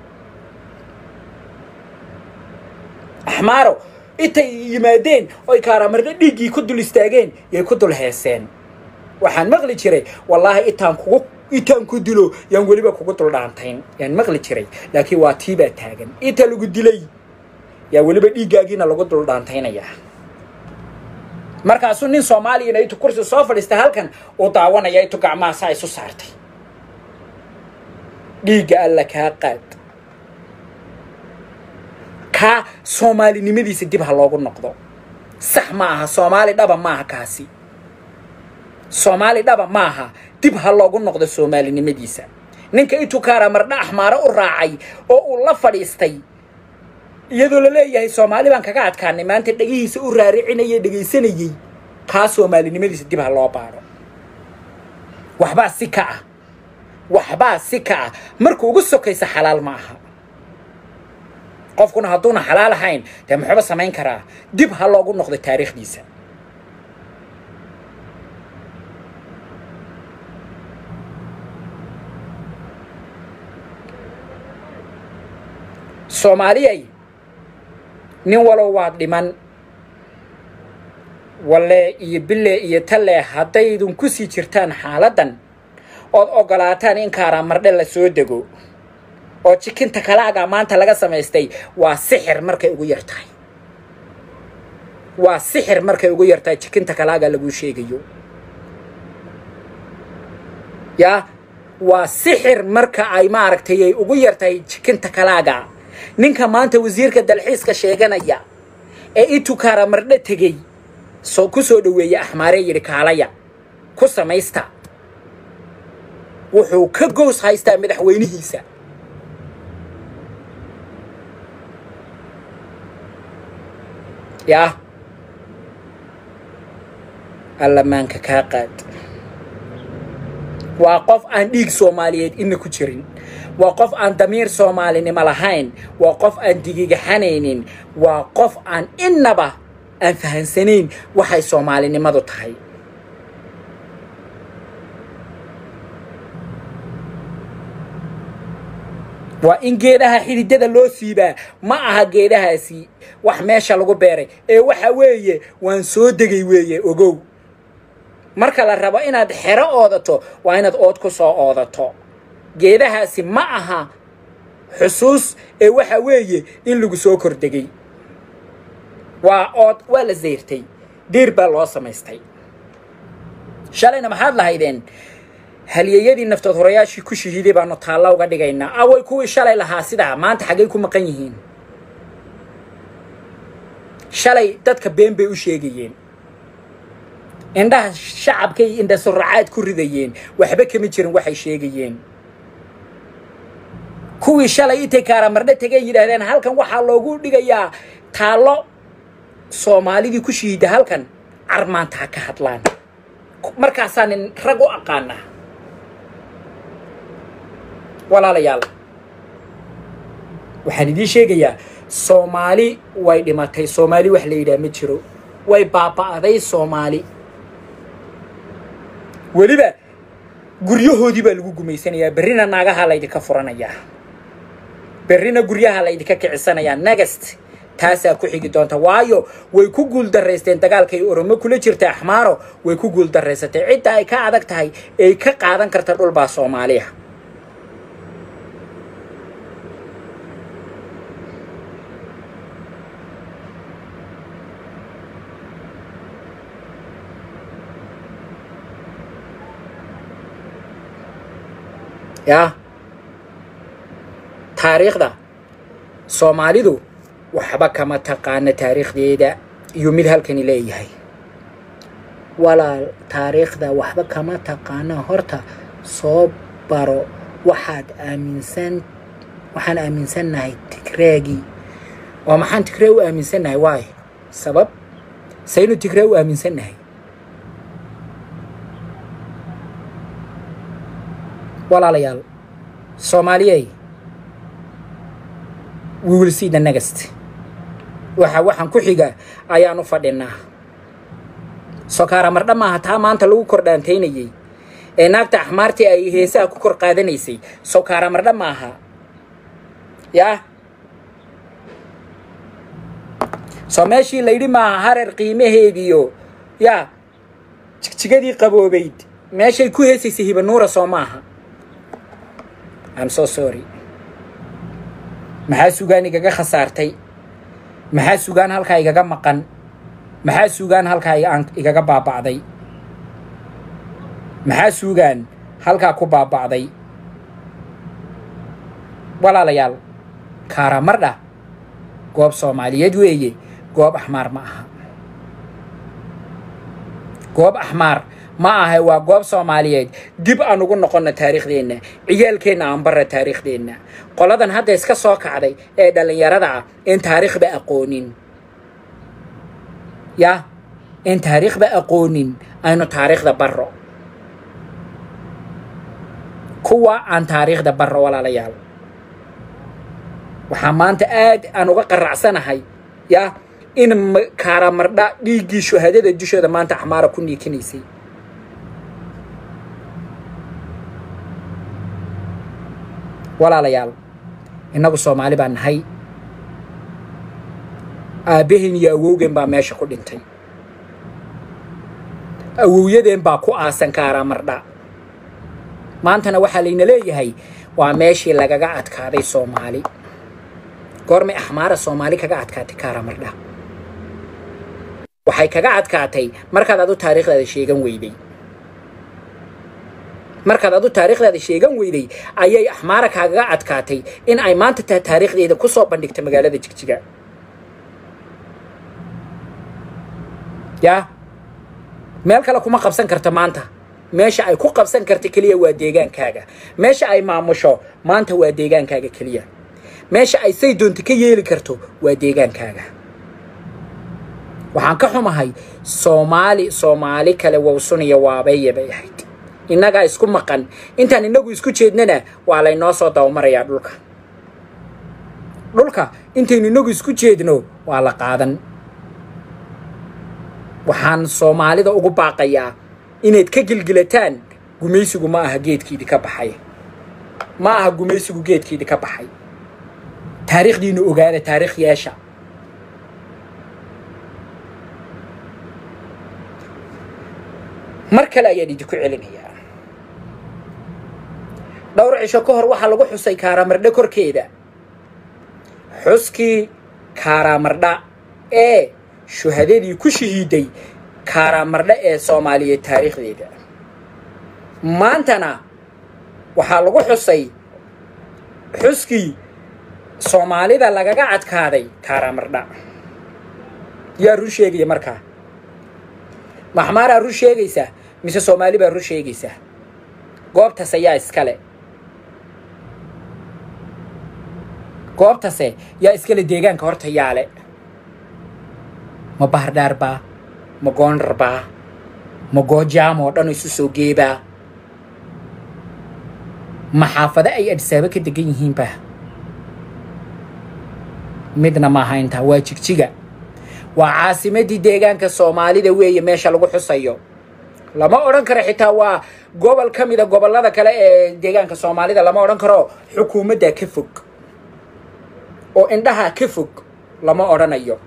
axmaaro intay yimaadeen oy kaaraamardho dhiiggii ku dul istaageen yay ku dul heeseen waxaan maqli jiray wallaahi intaan kugu intaan ku dilo yaan weliba kugu dul dhaantayn yaan maqli jiray laakiin waa tiibaa taagan inta lagu dilay yaa weliba dhiiggaagiina lagu dul dhaantaynayaa markaasuu nin soomaaliyana intuu kursi soo fadhiistay halkan uu daawanaya intuu gacmaha saa isu saartay dhiigga alla kaa qaad kaa soomaalinimadiisa dib ha loogu noqdo sax ma aha soomaali dhaba maaha kaasi soomaali dhaba maaha dib ha loogu noqdo soomaalinimadiisa ninka intuu kaaraamardha axmaaro u raacay oo uu la fadhiistay iyadoo la leeyahay soomaali baan kaga adkaanay maanta dhegihiisa u raaricinayay dhegaysanayey kaa soomaalinimadiisa dib ha loo baadho waxbaa si ka ah waxbaa si ka ah marka ugu sokaysa xalaal ma aha qofkuna hadduuna xalaal ahayn dee muxuuba samayn karaa dib ha loogu noqdo taariikhdiisa soomaaliyay nin walow waad dhiman walle iyo bille iyo talle haddaydun ku sii jirtaan xaaladdan ood oggolaataan in kaaraamardhe la soo dego oo jikinta kalaaga maanta laga samaystay waa sixir markay ugu yar tahay waa sixir markay ugu yartahay jikinta kalaaga laguu sheegayo yaa waa sixir marka ay maaragtay ay ugu yartahay jikinta kalaaga ninka maanta wasiirka dalxiiska sheeganaya ee itukaara mardho tegey soo ku soo dhoweeyey axmaaree yidhi kaalaya ku samaysta wuxuu ka goos haystaa madaxweynihiisa yaa allamaanka kaa qaad waa qof aan dhiig soomaaliyeed ina ku jirin waa qof aan damiir soomaalinimo lahayn waa qof aan digigaxanaynin waa qof aan innaba aan fahansanayn waxay soomaalinimadu tahay waa in geedaha xididada loo siibaa ma aha geedahaasi wax meesha lagu beeray ee waxa weeye waan soo degay weeye ogow marka la rabo inaad xero oodato waa inaad ood ku soo oodato geedahaasi ma aha xusuus ee waxa weeye in lagu soo kordegay waa ood waa la sayrtay diir baa loo samaystay shalayna maxaad lahaydeen halyeeyadii naftood horayaashii ku shahiiday baanu taalla uga dhigaynaa away kuwii shalay lahaa sidaa maanta xaggay ku maqan yihiin shalay dadka been bay u sheegayeen indhaha shacabkay indha suracaad ku ridayeen waxba kama jirin waxay sheegayeen kuwii shalay intay kaaramardho tegeen yidhaahdeen halkan waxaa loogu dhigayaa taallo soomaalidii ku shahiida halkan carmaanta ha ka hadlaan markaasaa nin rag u aqaanaa walaalayaal waxaan idiin sheegayaa soomaali way dhimatay soomaali wax la yidhaha ma jiro way baaba'day soomaali weliba guryahoodii baa lagu gumaysanayaa berrina naagahaa laydinka furanayaa berrina guryaha laydinka kicisanayaa negast taasaa ku xigi doonta waayo way ku guuldaraysteen dagaalkay oromo kula jirta axmaaro way ku guuldaraysatay cidda ay ka adag tahay ay ka qaadan karta dhulbaa soomaaliya yaa taariikhda soomaalidu waxba kama taqaana taariikhdeeda iyo mid halkani leeyahay walaal taariikhda waxba kama taqaana horta soo baro waxaad aaminsan waxaan aaminsannahay tigreegii oo maxaan tigree u aaminsannahay waay sabab saynu tigree u aaminsannahay walaalayaal soomaaliyey we will see the next waxa waxaan ku xiga ayaan u fadhinaa sokaara mardha maaha taa maanta lagu kordhaantaynayey ee naagta axmaartii ay heesaha ku kor qaadanaysay sokaara mardha maaha yaa soo meeshii layidhi maaha hareer qiimaheediyo yaa jigjigadii qaboobayd meeshay ku heesaysay hibanuura soo maaha I'm so sorry maxaa sugaan igaga khasaartay maxaa sugaan halkaa igaga maqan maxaa sugaan halkaa igaga baaba'day maxaa sugaan halkaa ku baaba'day walaalayaal kaaramardha goob soomaaliyeed weeye goob axmaar ma aha goob axmaar ma ahay waa goob soomaaliyeed dib aan ugu noqonna taariikhdeenna ciyaalkeenna aan barra taariikhdeenna qoladan hadda iska soo kacday ee dhallinyarada ah in taariikhba aqoonin yaa in taariikhba aqoonin aynu taariikhda barro kuwa aan taariikhda barro walaalayaal waxaa maanta aad aan uga qaracsanahay yaa in kaaramardha dhiiggii shuhadada dushooda maanta axmaara ku niikinaysay walaalayaal innagu soomaali baan nahay aabbaheen iyo awowgeen baa meesha ku dhintay awowyadeen baa ku aasan kaaramardha maantana waxaa layna leeyahay waa meeshii lagaga adkaaday soomaali goormay axmaara soomaali kaga adkaatay kaaramardha waxay kaga adkaatay markaad adu taariikhdaada sheegan weyday markaad adu taariikhdaada sheegan weyday ayay axmaara kaagaga adkaatay in ay maanta taa taariikhdeeda ku soo bandhigta magaalada jigjiga yaa meel kale kuma qabsan karto maanta meesha ay ku qabsan karta keliya waa deegaankaaga meesha ay maamusho maanta waa deegaankaaga keliya meesha ay say doonta ka yeeli karto waa deegaankaaga waxaan ka xumahay soomaali soomaali kale wawsuniya waabeeye bay ahayd innagaa isku maqan intaan innagu isku jeednana waa laynoo soo dabamarayaa dhulka dhulka intaynu innagu isku jeedno waa la qaadan waxaan soomaalida ugu baaqayaa inayd ka gilgilataan gumaysigu ma aha geedkiidii ka baxay ma aha gumaysigu geedkiidii ka baxay taariikhdiinu ogaada taariikh yeesha mar kale ayaan idinku celinayaa dhowr cisho ka hor waxaa lagu xusay kaaraamardhe korkeeda xuskii kaaraamardha ee shuhadadii ku shahiiday kaaraamardhe ee soomaaliyeed taariikhdeeda maantana waxaa lagu xusay xuskii soomaalida lagaga cadkaaday kaaraamardha yaa run sheegaya markaa maxmaaraa run sheegaysaa mise soomaali baa run sheegaysaa goobtaas ayaa iskale goobtase yaa iskale deegaanka horta yaale ma bahardhaarbaa ma goondharbaa ma goojaam oo dhan isu soo geebaa ma xaafado ay adhisaabo ka degan yihiinba midna maaha intaa waa jigjiga waa caasimadii deegaanka soomaalida weeye meesha lagu xusayo lama odhan karo xitaa waa gobol ka mida gobollada kale ee deegaanka soomaalida lama odhan karo xukuumaddaa ka fog oo indhahaa ka fog lama odhanayo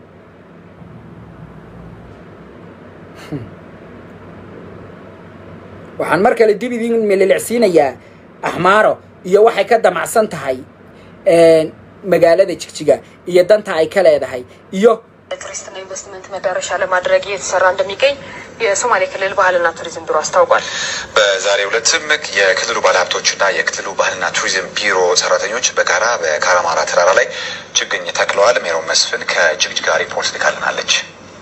waxaan mar kale dib idin mililicsiinayaa axmaaro iyo waxay ka damacsan tahay magaalada jigjiga iyo danta ay ka leedahay iyo ቱሪስትና ኢንቨስትመንት መዳረሻ ለማድረግ እየተሰራ እንደሚገኝ የሶማሌ ክልል ባህልና ቱሪዝም ቢሮ አስታውቋል። በዛሬው ዕለትም የክልሉ ባለሀብቶችና የክልሉ ባህልና ቱሪዝም ቢሮ ሰራተኞች በጋራ በካራማራ ተራራ ላይ ችግኝ ተክለዋል። ሜሮን መስፍን ከጅግጅጋ ሪፖርት ልካልናለች።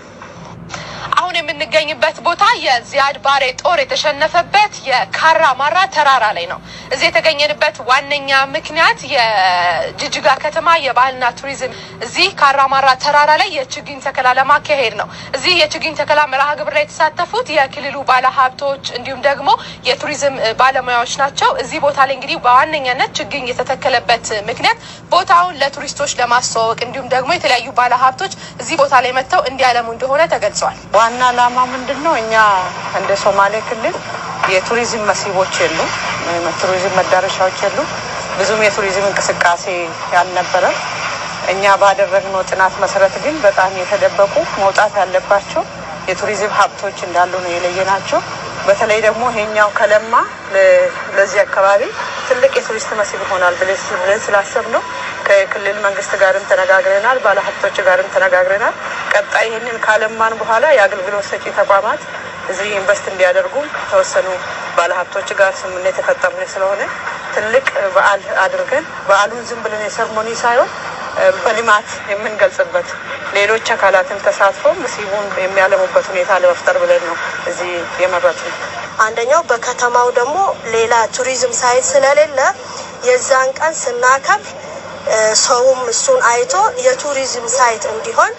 አሁን የምንገኝበት ቦታ የዚያድ ባሬ ጦር የተሸነፈበት የካራ ማራ ተራራ ላይ ነው። እዚህ የተገኘንበት ዋነኛ ምክንያት የጅጅጋ ከተማ የባህልና ቱሪዝም እዚህ ካራ ማራ ተራራ ላይ የችግኝ ተከላ ለማካሄድ ነው። እዚህ የችግኝ ተከላ መርሃ ግብር ላይ የተሳተፉት የክልሉ ባለሀብቶች እንዲሁም ደግሞ የቱሪዝም ባለሙያዎች ናቸው። እዚህ ቦታ ላይ እንግዲህ በዋነኛነት ችግኝ የተተከለበት ምክንያት ቦታውን ለቱሪስቶች ለማስተዋወቅ እንዲሁም ደግሞ የተለያዩ ባለሀብቶች እዚህ ቦታ ላይ መጥተው እንዲያለሙ እንደሆነ ተገልጿል። ዋና ዓላማ ምንድን ነው? እኛ እንደ ሶማሌ ክልል የቱሪዝም መስህቦች የሉም፣ ቱሪዝም መዳረሻዎች የሉም። ብዙም የቱሪዝም እንቅስቃሴ ያልነበረም እኛ ባደረግነው ጥናት መሰረት ግን በጣም የተደበቁ መውጣት ያለባቸው የቱሪዝም ሀብቶች እንዳሉ ነው የለየናቸው። በተለይ ደግሞ ይሄኛው ከለማ ለዚህ አካባቢ ትልቅ የቱሪስት መስህብ ይሆናል ብለን ስላሰብ ነው ከክልል መንግስት ጋርም ተነጋግረናል፣ ባለሀብቶች ጋርም ተነጋግረናል። ቀጣይ ይህንን ካለማን በኋላ የአገልግሎት ሰጪ ተቋማት እዚህ ኢንቨስት እንዲያደርጉ ተወሰኑ ባለሀብቶች ጋር ስምምነት የፈጠርን ስለሆነ ትልቅ በዓል አድርገን በዓሉን ዝም ብለን የሰርሞኒ ሳይሆን በልማት የምንገልጽበት ሌሎች አካላትን ተሳትፎ መስህቡን የሚያለሙበት ሁኔታ ለመፍጠር ብለን ነው እዚህ የመረጡ ነው። አንደኛው በከተማው ደግሞ ሌላ ቱሪዝም ሳይት ስለሌለ የዛን ቀን ስናከብር ሰውም እሱን አይቶ የቱሪዝም ሳይት እንዲሆን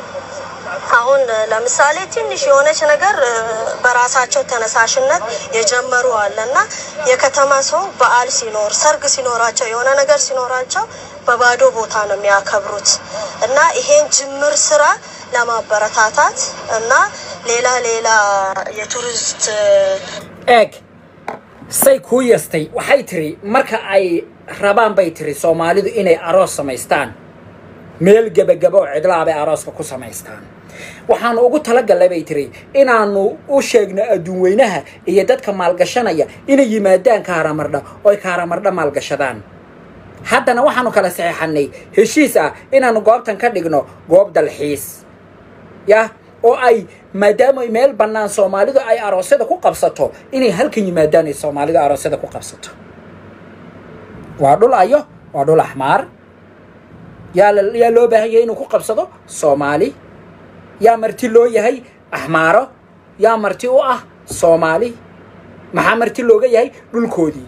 አሁን ለምሳሌ ትንሽ የሆነች ነገር በራሳቸው ተነሳሽነት የጀመሩ አለ እና የከተማ ሰው በዓል ሲኖር ሰርግ ሲኖራቸው የሆነ ነገር ሲኖራቸው በባዶ ቦታ ነው የሚያከብሩት እና ይሄን ጅምር ስራ ለማበረታታት እና ሌላ ሌላ የቱሪስት eeg say kuu yastay waxay tiri marka ay rabaan bay tiri soomaalidu inay aroos samaystaan meel gebagaba oo cidlaa bay arooska ku samaystaan waxaanu ugu talagalnay bay tiri inaanu u sheegno adduun weynaha iyo dadka maalgashanaya inay yimaadaan kaaramardha oo ay kaaramardha maalgashadaan haddana waxaanu kala saxeexanay heshiis ah inaanu goobtan ka dhigno goob dalxiis yah oo ay maadaama meel bannaan soomaalidu ay aroosyada ku qabsato inay halkan yimaadaan ay soomaalidu aroosyada ku qabsato waa dhul ayo waa dhul axmaar yaa la yaa loo baahan yahay inuu ku qabsado soomaali yaa marti loo yahay axmaaro yaa marti u ah soomaali maxaa marti looga yahay dhulkoodii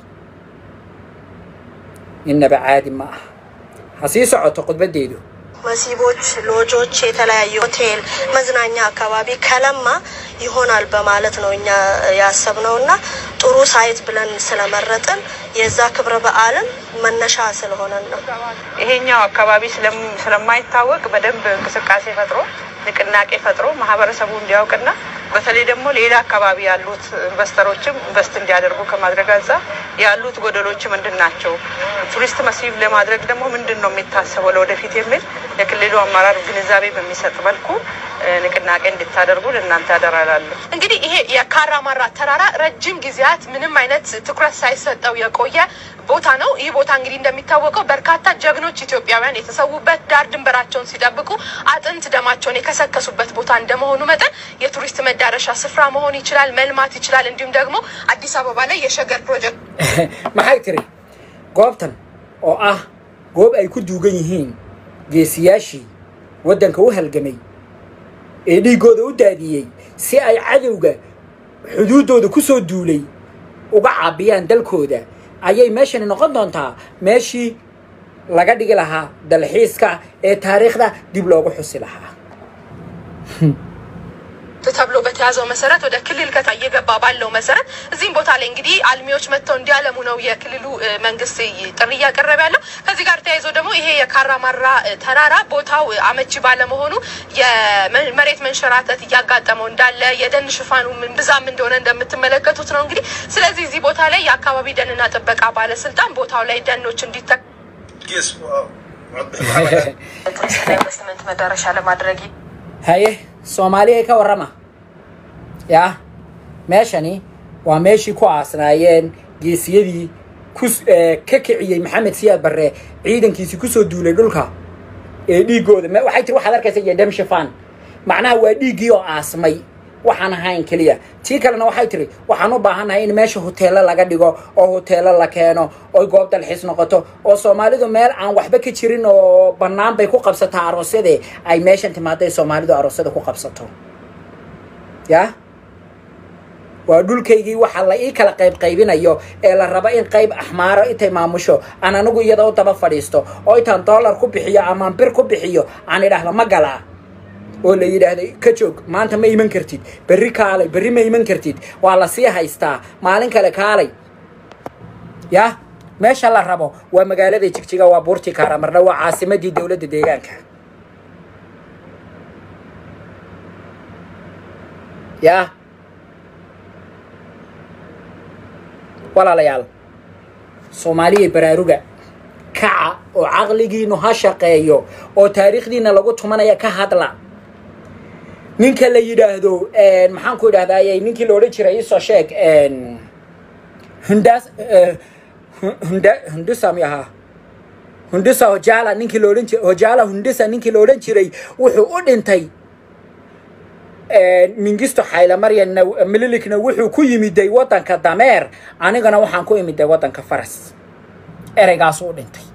innaba caadi ma ah ha sii socoto khudbaddeedu መሲቦች፣ ሎጆች፣ የተለያዩ ሆቴል፣ መዝናኛ አካባቢ ከለማ ይሆናል በማለት ነው እኛ ያሰብነው እና ጥሩ ሳይት ብለን ስለመረጥን የዛ ክብረ በዓልም መነሻ ስለሆነን ነው። ይሄኛው አካባቢ ስለም- ስለማይታወቅ በደንብ እንቅስቃሴ ፈጥሮ ንቅናቄ ፈጥሮ ማህበረሰቡ እንዲያውቅና በተለይ ደግሞ ሌላ አካባቢ ያሉት ኢንቨስተሮችም ኢንቨስት እንዲያደርጉ ከማድረግ አንጻር ያሉት ጎደሎች ምንድን ናቸው፣ ቱሪስት መስህብ ለማድረግ ደግሞ ምንድን ነው የሚታሰበው ለወደፊት የሚል የክልሉ አመራር ግንዛቤ በሚሰጥ መልኩ እ፣ ንቅናቄ እንድታደርጉ ለእናንተ ያደራላለሁ። እንግዲህ ይሄ የካራማራ ተራራ ረጅም ጊዜያት ምንም አይነት ትኩረት ሳይሰጠው የቆየ ቦታ ነው። ይህ ቦታ እንግዲህ እንደሚታወቀው በርካታ ጀግኖች ኢትዮጵያውያን የተሰዉበት ዳር ድንበራቸውን ሲጠብቁ አጥንት ደማቸውን የከሰከሱበት ቦታ እንደመሆኑ መጠን የቱሪስት መዳረሻ ስፍራ መሆን ይችላል፣ መልማት ይችላል። እንዲሁም ደግሞ አዲስ አበባ ላይ የሸገር ፕሮጀክት maxay tiri goobtan oo ah goob ay ku duugan yihiin geesiyaashii waddanka u halgamay ee dhiiggooda u daadiyey si ay cadowga xuduuddooda ku soo duulay uga caabiyaan dalkooda ayay meeshani noqon doontaa meeshii laga dhigi lahaa dalxiiska ee taariikhda dib loogu xusi lahaa ተብሎ በተያዘው መሰረት ወደ ክልል ከታ እየገባ ባለው መሰረት እዚህም ቦታ ላይ እንግዲህ አልሚዎች መጥተው እንዲያለሙ ነው የክልሉ እ፣ መንግስት ይ- ጥሪ እያቀረበ ያለው። ከዚህ ጋር ተያይዞ ደግሞ ይሄ የካራማራ እ፣ ተራራ ቦታው እ፣ አመቺ ባለመሆኑ የመሬት መንሸራተት እያጋጠመው እንዳለ የደን ሽፋኑ ምን ብዛም እንደሆነ እንደምትመለከቱት ነው እንግዲህ። ስለዚህ እዚህ ቦታ ላይ የአካባቢ ደንና ጥበቃ ባለስልጣን ቦታው ላይ ደኖች እንዲተ ቱሪስት ኢንቨስትመንት መዳረሻ ለማድረግ haye soomaaliya ka warrama yaa meeshani waa meeshii ku aasnaayeen geesiyadii ku eh, ka kiciyey maxamed siyaad barre ciidankiisii kusoo duulay dhulka ee dhiiggooda me- waxay tiri waxaad arkaysa iyo dem shifaan macnaha waa dhiiggii oo aasmay waxaan ahayn keliya tii kalena waxay tiri waxaan u baahannahay in meesha hoteello laga dhigo oo hoteello la keeno oo goob dalxiis noqoto oo soomaalidu meel aan waxba ka jirin oo bannaan bay ku qabsataa aroosyade ay meeshan timaaday soomaalidu aroosyada ku qabsato yaa waa dhulkaygii waxa la ii kala qayb qaybinayo ee la rabo in qayb axmaaro intay maamusho aan anigu iyada u daba fadhiisto oo intaan dollar ku bixiyo amaan bir ku bixiyo aan idhaahdo ma galaa oo la yidhaahdo ka joog maanta ma iman kartid berri kaalay berri ma iman kartid waa la sii haystaa maalin kale kaalay ya meesha la rabo waa magaalada jigjiga waa buurtii kaaramarna waa caasimadii dowladda deegaanka ya walaalayaal soomaaliya baraaruga kaca oo caqligiinu ha shaqeeyo oo taariikhdiina lagu tumanaya ka hadla ninka la yidhaahdo maxaan ku idhahdaayey ninkii la odhan jiray isoo sheeg hundas hunda hundusa mi ahaa hundusa hojala ninkii la odhan jiray hojala hundusa ninkii la odhan jiray wuxuu u dhintay mingisto xaylamaryanna mililikna wuxuu ku yimiday waddanka dameer anigana waxaan ku imiday waddanka faras ereygaasuu u dhintay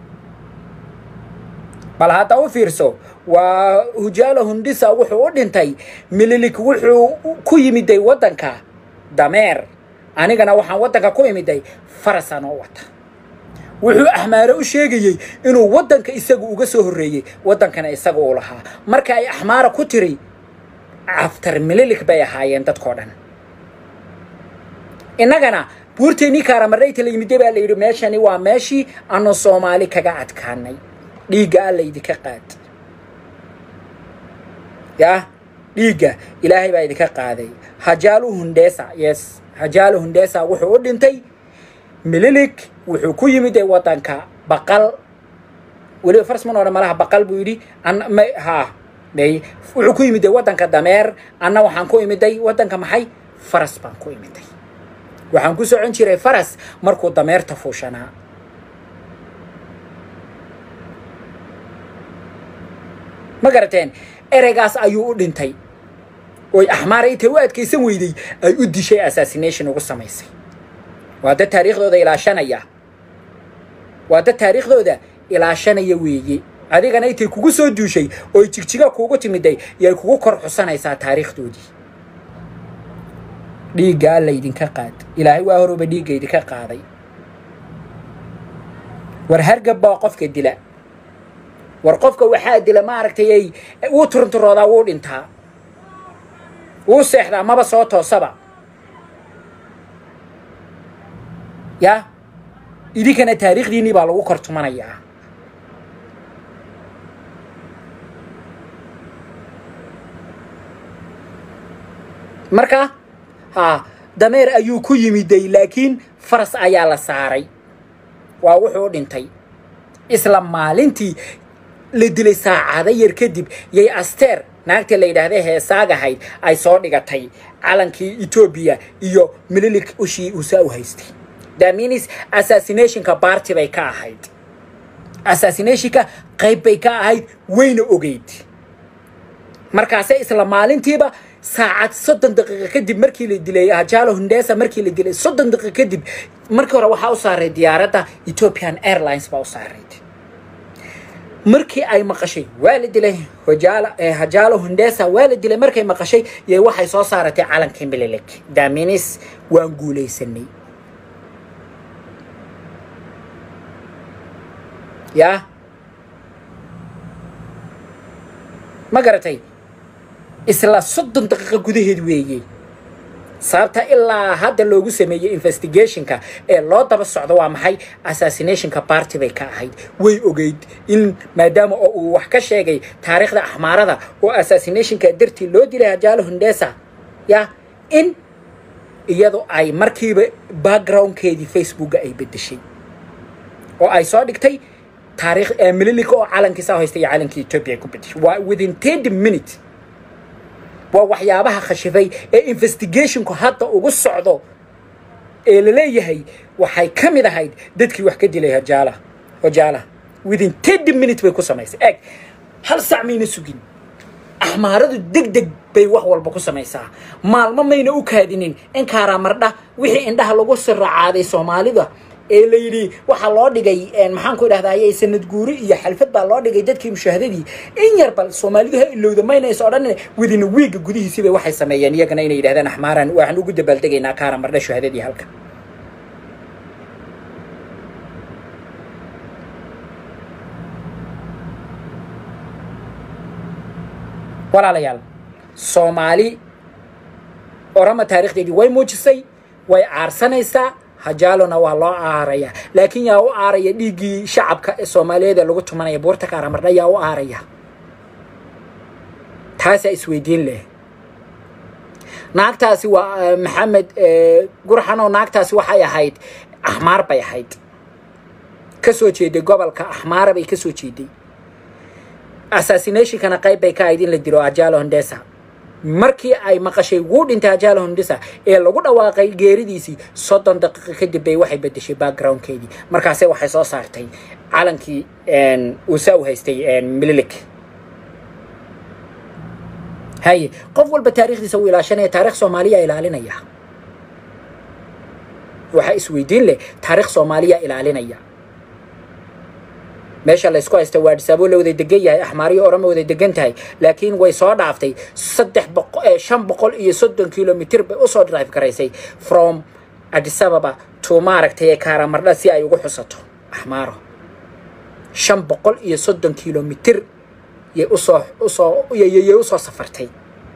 bal hadda u fiirso waa hujaalo hundisa wuxuu u dhintay mililik wuxuu ku yimiday waddanka dameer anigana waxaan waddanka ku imiday farasaan oo wata wuxuu axmaare u sheegayey inuu waddanka isagu uga soo horreeyey waddankana isaga uu lahaa marka ay axmaara ku tiri aftar mililik bay ahaayeen dadkoo dhan innagana buurteennii kaaramarayta la yimiday baa la yidhi meeshani waa meeshii aanu soomaali kaga adkaanay dhiigga alla idinka qaad yaa dhiigga ilaahay baa idinka qaaday hajaalu hundesa yes hajaalu hundesa wuxuu u dhintay mililik wuxuu ku yimiday waddanka baqal weliba farsman odhan malaha baqal buu yidhi an ha may wuxuu ku yimiday waddanka dameer anna waxaan ku imiday waddanka maxay faras baan ku imiday waxaan ku socon jiray faras markuu dameerta fuushanaa ma garateen ereygaas ayuu u dhintay oy axmaara intay u adkaysan weyday ay u dishay assassination ugu samaysay waa dad taariikhdooda ilaashanaya waa dad taariikhdooda ilaashanaya weeye adigana intay kugu soo duushay ooy jigjiga kuugu timiday yay kugu kor xusanaysaa taariikhdoodii dhiigga alla idinka qaad ilaahay waa horuba dhiigga idinka qaaday war hargab baa qofka dila war qofka waxaa dila maaragtay ay wuu turunturoodaa wuu dhintaa wuu seexdaa maba soo toosaba yaa idinkana taariikhdiinnii baa lagu kor tumanayaa marka haa dameer ayuu ku yimiday laakiin faras ayaa la saaray waa wuxuu dhintay isla maalintii la dilay saacado yar kadib yay asteer naagtii la yidhaahda heesaagahayd ay soo dhigatay calankii etoobiya iyo mililik ushii uusaa u haystay daminis assassinationka baarti bay ka ahayd assassinationka qayb bay ka ahayd wayna ogeyd markaase isla maalintiiba saacad soddon daqiiqo kadib markii la dilay hajaalo hundesa markii la dilay soddon daqiiqo kadib markii hore waxaa u saaray diyaaradda ethiopian airlines baa u saarayd markii ay maqashay waa la dilay hojaala hajaalo hundesa waa la dilay markay maqashay yay waxay soo saaratay calankii mililik daminis waan guulaysanay yaa ma garatay isla soddon daqiiqo gudaheed weeye sababta ilaa hadda loogu sameeyey investigationka ee loo daba socdo waa maxay assassinationka barty bay ka ahayd way ogeyd in maadaama oo uu wax ka sheegay taariikhda axmaarada oo assassinationka dartii loo dilay hajaalo hundesa ya in iyadu ay markiiba backgroundkeedii facebooka ay bedeshay oo ay soo dhigtay taariikh mililika oo calankiisa haystay iyo calankii ethiopia ay ku bedeshay waa within thirty minutes waa waxyaabaha khashifay ee investigationku hadda ugu socdo ee la leeyahay waxay ka mid ahayd dadkii wax ka dilay hajaala hojaala within thirty minutes bay ku samaysay eeg hal sac mayna sugin axmaaradu deg deg bay wax walba ku samaysaa maalmo mayna u kaadinin in kaaraamardha wixii indhaha lagu siracaaday soomaalida ee la yidhi waxaa loo dhigay maxaan ku idhahdaye sanad guuri iyo xalfad baa loo dhigay dadkii mushaahadadii in yar bal soomaalidu ha ilowda maynaysa odhan wadina wiiga gudihiisiibay waxay sameeyeen iyagana inay yidhahdaan axmaaran waxaan ugu dabaaldegaynaa kaara mardha shuhadadii halka walaalayaal soomaali orama taarikhdeedii way muujisay way aarsanaysaa hajaalona waa loo aaraya laakiin yaa u aaraya dhiiggii shacabka ee soomaaliyeed ee lagu tumanaya buurta kaaramardha yaa u aaraya taasaa isweydiin leh naagtaasi waa maxamed gurxanoo naagtaasi waxay ahayd axmaar bay ahayd ka soo jeeday gobolka axmaara bay ka soo jeeday assassinationkana qayb bay ka ahayd in la dilo ajaalo hondesa markii ay maqashay wuu dhintay hajaalo hundisa ee lagu dhawaaqay geeridiisii soddon daqiiqo kadib bay waxay bedeshay backgroundkeedii markaase waxay soo saartay calankii uusa u haystay mililik haye qof walba taarikhdiisa uu ilaashanaya taarikh soomaaliya ilaalinaya waxaa isweydiin leh taarikh soomaaliya ilaalinaya meesha laysku haysta waa dhisaabo la wada degan yahay axmaariyo orama wada degan tahay laakiin way soo dhaaftay saddex boqo shan boqol iyo soddon kilomitr bay usoo drive garaysay from adisababa to maaragtay kaaramardha si ay ugu xusato axmaaro shan boqol iyo soddon kilomitr yay usoo usoo yay usoo safartay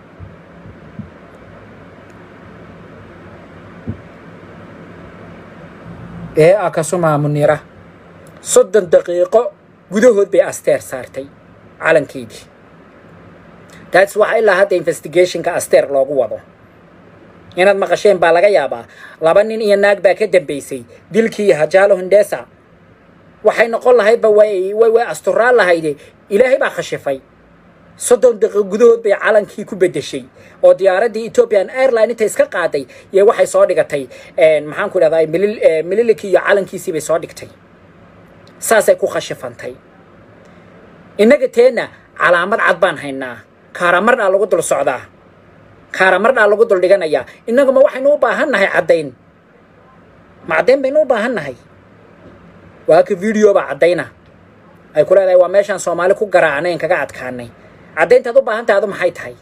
ee akasuma munira soddon daqiiqo gudahood bay asteer saartay calankeedii taas waxaa ilaa hadda investigationka asteer loogu wado inaad maqasheen baa laga yaabaa laba nin iyo naag baa ka dambaysay dilkii hajaalo hundesa waxay noqon lahaydba way way way asturaan lahayde ilaahay baa khashifay soddon daqiiqo gudahood bay calankii ku bedeshay oo diyaaraddii ethiopian airline intay iska qaaday iyo waxay soo dhigatay maxaan ku idhahdaa milil mililikii iyo calankiisii bay soo dhigtay saasay ku khashifantay innaga teenna calaamad cad baan haynaa kaaramardhaa lagu dul socdaa kaaramardhaa lagu dul dhiganayaa innaguma waxaynu u baahan nahay caddayn ma caddayn baynu u baahan nahay waa ka video baa caddayna ay ku leedahay waa meeshaan soomaali ku garaacnayn kaga adkaanay caddayntaad u baahan tahay adu maxay tahay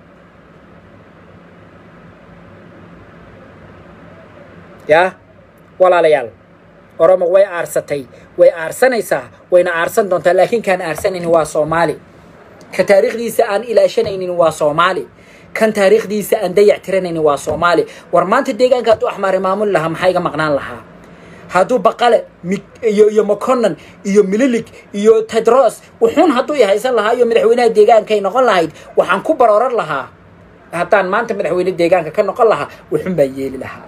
yaa walaalayaal oromo way aarsatay way aarsanaysaa wayna aarsan doontaa laakiin kaan aarsanaynin waa soomaali ka taariikhdiisa aan ilaashanaynin waa soomaali kan taariikhdiisa aan dayac tiranaynin waa soomaali war maanta deegaanka hadduu axmaari maamul lahaa maxaa iga maqnaan lahaa hadduu baqale iyo iyo maconan iyo mililig iyo tedros wuxuun hadduu i haysan lahaa iyo madaxweynaha deegaankay noqon lahayd waxaan ku barooran lahaa haddaan maanta madaxweyne deegaanka ka noqon lahaa wuxuun baan yeeli lahaa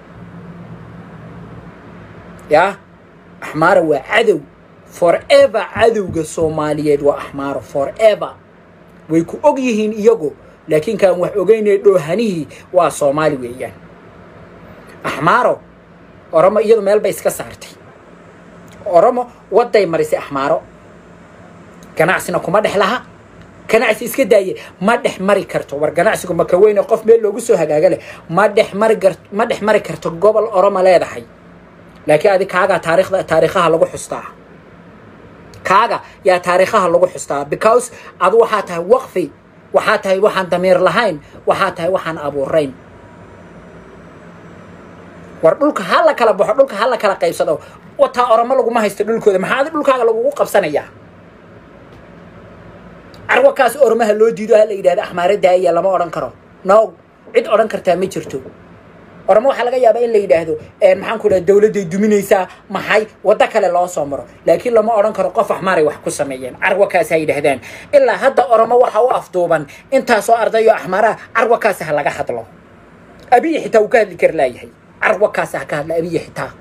yaa axmaaro waa cadow forever cadowga soomaaliyeed waa axmaaro forever way ku og yihiin iyagu laakiin kaan wax ogeynaya dhoohanihii waa soomaali weeyaan axmaaro oromo iyadu meel bay iska saartay oromo wadday marisay axmaaro ganacsina kuma dhex laha ganacsi iska daaye ma dhex mari karto war ganacsigu maka weyne qof meel loogu soo hagaaga leh ma dhex mari gar ma dhex mari karto gobol oromo leedahay laakiin adi kaagaa taarikhda taariikhaha lagu xustaa kaaga yaa taariikhaha lagu xustaa because adu waxaa tahay waqfi waxaa tahay waxaan damiir lahayn waxaa tahay waxaan abuurayn war dhulka ha la kala baxo dhulka ha la kala qaybsado wataa oromo laguma haysto dhulkooda maxaa adi dhulkaaga lagugu qabsanayaa carwakaas oromaha loo diido ha la yidhahda axmaare daaya lama odhan karo no cid odhan kartaa ma jirto oramo waxaa laga yaabaa in la yidhaahdo maxaan ku dhaha dawladday duminaysaa maxay waddo kale loo soo maro laakiin lama odhan karo qof axmaaray wax ku sameeyeen carwakaas ha yidhaahdaan ilaa hadda oromo waxa u afduuban intaasoo ardayo axmaaraha carwakaas ha laga hadlo abiyi xitaa uu ka hadli kar laayahay carwakaas ha ka hadla abiyi xitaa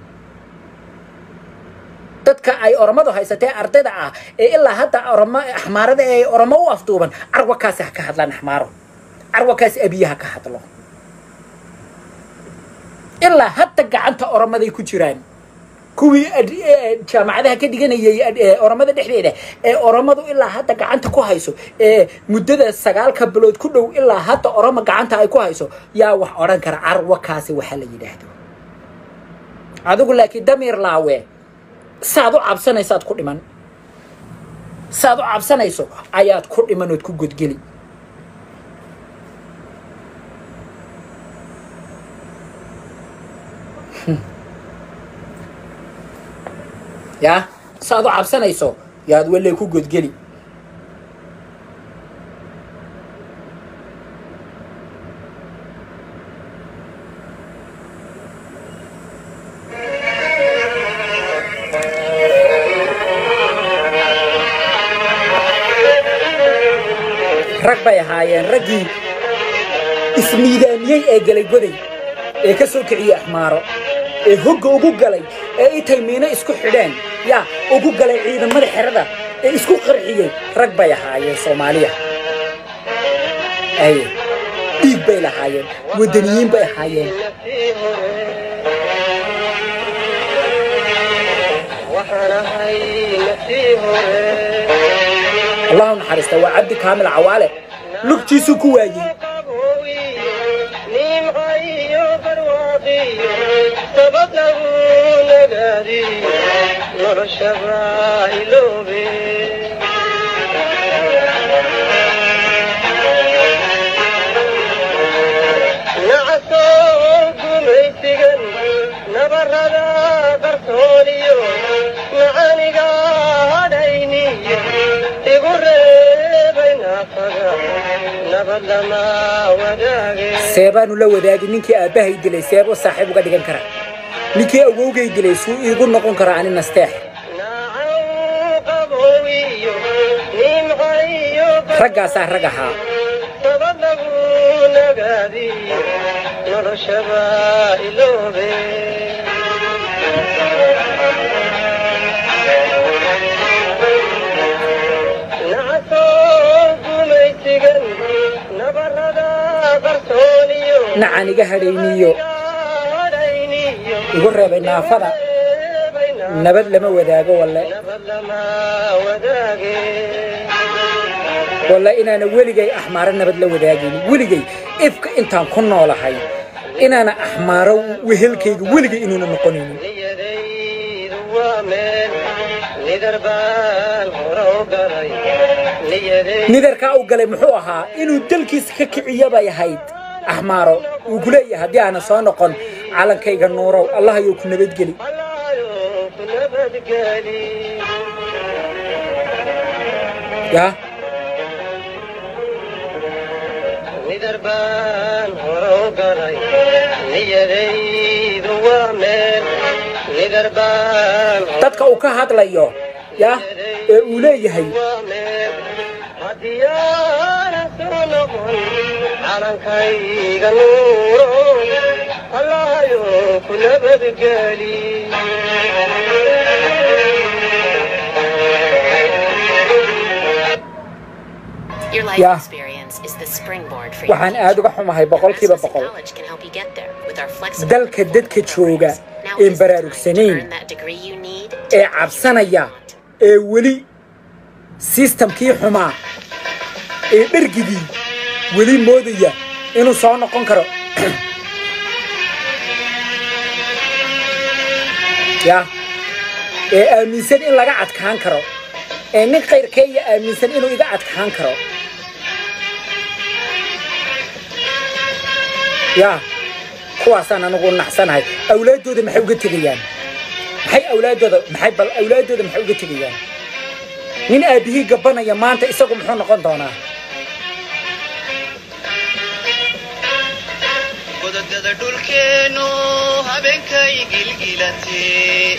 dadka ay oromadu haysatee ardayda ah ee ilaa hadda oromo axmaarada ee oromo u afduuban carwakaas ha ka hadlaan axmaaro carwakaas abiyi ha ka hadlo ilaa hadda gacanta oromaday ku jiraan kuwii jaamacadaha ka dhiganayay oromada dhexdeeda ee oromadu ilaa hadda gacanta ku hayso ee muddada sagaalka bilood ku dhow ilaa hadda oromo gacanta ay ku hayso yaa wax odhan kara carwakaasi waxa la yidhaahdo adigu laakiin damiir laawe saad u cabsanaysaad ku dhiman saad u cabsanayso ayaad ku dhiman ood ku godgeli yaa saaad u cabsanayso yaad walley ku godgeli rag bay ahaayeen raggii ismiidaamiyey ee galay goday ee ka soo kiciyey axmaaro ee hogga ugu galay ee intay miino isku xidheen yaa ugu galay ciidamada xerada ee isku qarxiyey rag bay ahaayeen soomaaliya aye dhiig bay lahaayeen waddaniyiin bay ahaayeen allahu naxariista waa cabdi kaamil cawaale lugtiisuu ku waayey seebaanu la wadaagi ninkii aabbahay dilay seebo saaxiib uga dhigan kara ninkii awowgay dilay suu iigu noqon kara ani nasteex raggaasaa rag ahaa nacan iga hadhayniyo igu reebay naafada nabad lama wadaago walle walla inaana weligay axmaaro nabad la wadaagaynin weligay ifka intaan ku noolahay inaana axmaaro wehelkayga weligay inuuna noqonaynin nidarkaa u galay muxuu ahaa inuu dalkiisa ka kiciyo bay ahayd axmaaro wuu ku leeyahay haddii aana soo noqon calankayga nuurow allahayou ku nabadgeli ya dadka uu ka hadlayo ya ee uu leeyahay calankayga nuuro allahayo ku nabadgeli Your life Yeah. experience is the springboard for your waxaan future. aad uga xumahay boqolkiiba Access boqol College can help you get there with our flexible dalka dadka jooga Now een is the time to baraarugsanayn earn that degree you need to ee get what you cabsanaya want. ee weli sistamkii xumaa ee dhergigii weli moodaya inuu soo noqon karo ya ee aaminsan in laga adkaan karo ee nin kayrkeeya aaminsan inuu iga adkaan karo ya kuwaasaan anigu naxsanahay awlaaddooda maxay uga tegayaan maxay awlaaddooda maxay bal awlaaddooda maxay uga tegayaan nin aabihii gabanaya maanta isagu muxuu noqon doonaa godadada dhulkeenu habeenkay gilgilate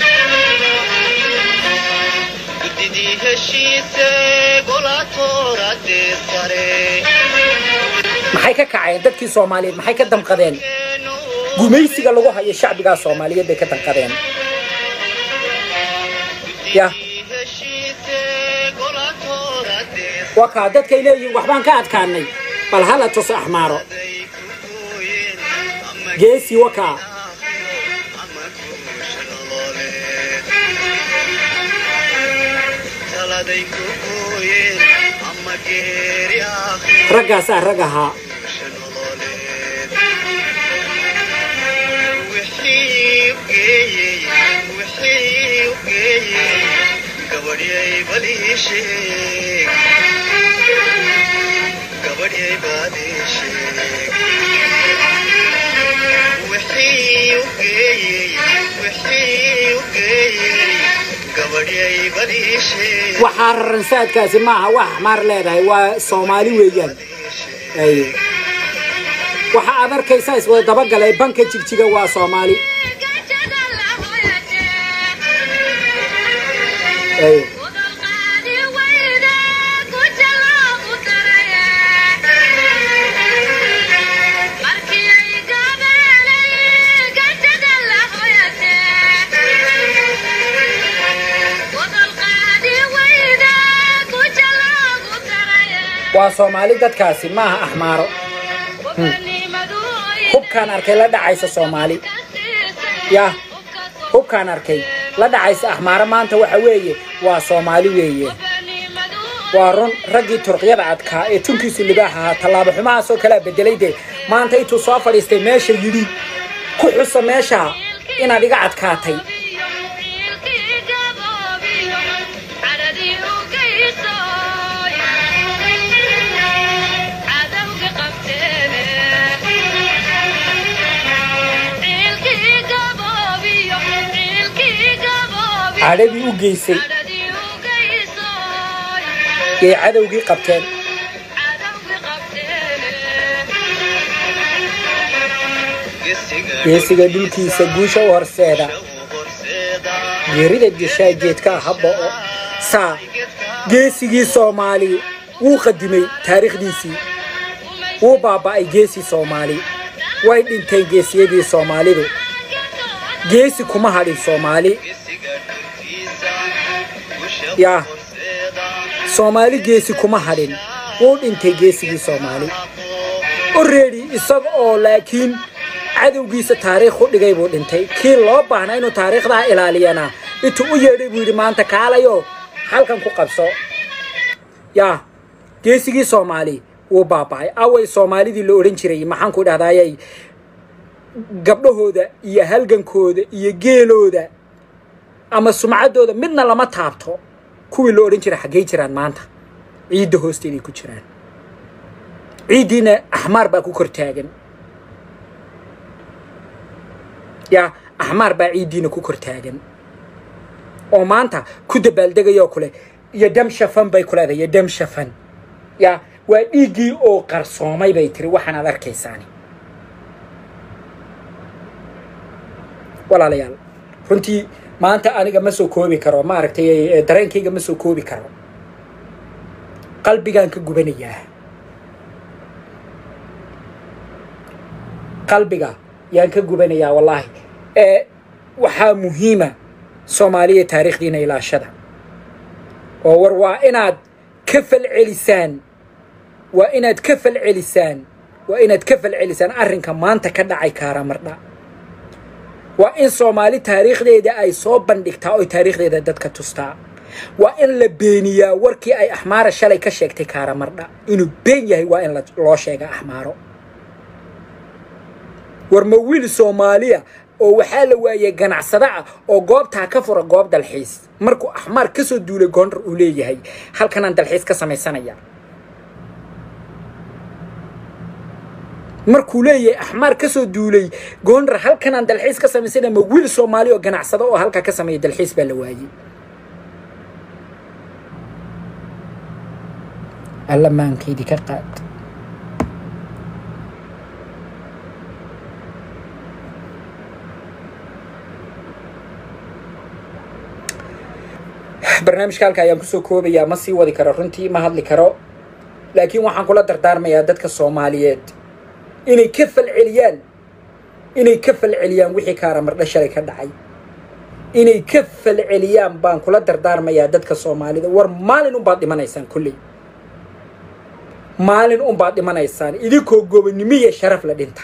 guddidii heshiise golaatoorade sare maxay ka kaceen dadkii soomaaliyeed maxay ka damqadeen gumaysiga lagu hayo shacbigaa soomaaliyeed bay ka damqadeen ya heshiise golaatoorade waa kaa dadkay leeyihiin waxbaan ka adkaanay bal hala tuso axmaaro saray ku gooyeen ama geesi wakaa ama guusha nololeed taladay ku gooyeen ama geeri aakhir raggaasaa rag ahaa guusha nololeed wixii u geeyey wixii u geeyey gabadhyay bal ii sheeg gabadhyay baad ii sheeg wixii u geeyey wixii u geeyey gabadhyay bal ii sheeg waxaa raransaadkaasi maaha wax axmaar leedahay waa soomaali weeyaan ay waxa aad arkaysaa iswada dabagalay banka jigjiga waa soomaali ay waa soomaali dadkaasi maaha axmaaro hubkaan arkay la dhacaysa soomaali ya hubkaan arkay la dhacaysa axmaaro maanta waxa weeye waa soomaali weeye waa run raggii turqyada adkaa ee tunkiisu libaax ahaa tallaabo xumahaasoo kalea bedelay dee maanta intuu soo fadhiistay meesha yidhi ku xusa meesha inaad iga adkaatay cadhadii u geysay yay cadowgii qabteen geesiga dhulkiisa guusha u horseeda geerida geshaa geedkaa habba oo saa geesigii soomaali wuu qadimay taariikhdiisii wuu baaba'ay geesii soomaali way dhinteen geesiyadii soomaalidu geesi kuma hadhin soomaali yaa soomaali geesi kuma hadhin wuu dhintay geesigii soomaali orreedi isaga oo laakiin cadowgiisa taariikh u dhigay buu dhintay kii loo baahnaa inuu taariikhdaa ilaaliyana intuu u yeedhay buu yidhi maanta kaalayo halkan ku qabso yaa geesigii soomaali wuu baaba'ay away soomaalidii la odhan jiray maxaan ku dhahdaayay gabdhahooda iyo halgankooda iyo geelooda ama sumcaddooda midna lama taabto kuwii la odhan jiray xaggey jiraan maanta ciidda hoosteeday ku jiraan ciiddiina axmaar baa ku kor taagan yaa axmaar baa ciiddiina ku kor taagan oo maanta ku dabaaldegayoo kule iyo dam shafan bay ku leedahay iyo dam shafan yaa waa dhiiggii oo qarsoomay bay tiri waxaan aad arkaysaani walaalayaal runtii maanta aniga ma soo koobi karo maaragtay dareenkayga ma soo koobi karo qalbigaan ka gubanayaa qalbiga yaan ka gubanayaa wallaahi ee waxaa muhiima soomaaliya taariikhdiina ilaashada oo war waa inaad ka falcelisaan waa inaad ka falcelisaan waa inaad ka falcelisaan arrinka maanta ka dhacay kaaraamardha waa in soomaali taariikhdeeda ay soo bandhigtaa oy taariikhdeeda dadka tustaa waa in la beeniyaa warkii ay axmaara shalay ka sheegtay kaaraamardha inuu been yahay waa in loo sheega axmaaro war ma wiil soomaaliya oo waxaa la waayey ganacsado ah oo goobtaa ka fura goob dalxiis markuu axmaar ka soo duulay goondar uu leeyahay halkanaan dalxiis ka samaysanaya markuu leeyahay axmaar ka soo duulay goondar halkanaan dalxiis ka samaysanaya ma wiil soomaali oo ganacsado oo halkaa ka sameeya dalxiis baa la waayey alla maankaydii ka qaad barnaamijka halka ayaan kusoo koobayaa ma sii wadi karo runtii ma hadli karo laakiin waxaan kula dardaarmayaa dadka soomaaliyeed inay ka falceliyaan inay ka falceliyaan wixii kaaraamardha shalay ka dhacay inay ka falceliyaan baan kula dardaarmayaa dadka soomaalida war maalin unbaad dhimanaysaan kolley maalin unbaad dhimanaysaan idinkoo gobonnimo iyo sharaf leh dhinta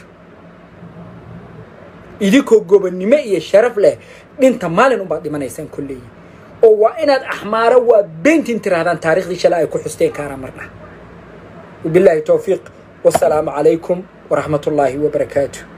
idinkoo gobonnimo iyo sharaf leh dhinta maalin unbaad dhimanaysaan kolley oo waa inaad axmaaro waa beentin tirahdaan taarikhdii shalay ay ku xusteen kaaraamardha wabilaahi towfiiq wasalaamu calaykum waraxmat ullaahi wabarakaatu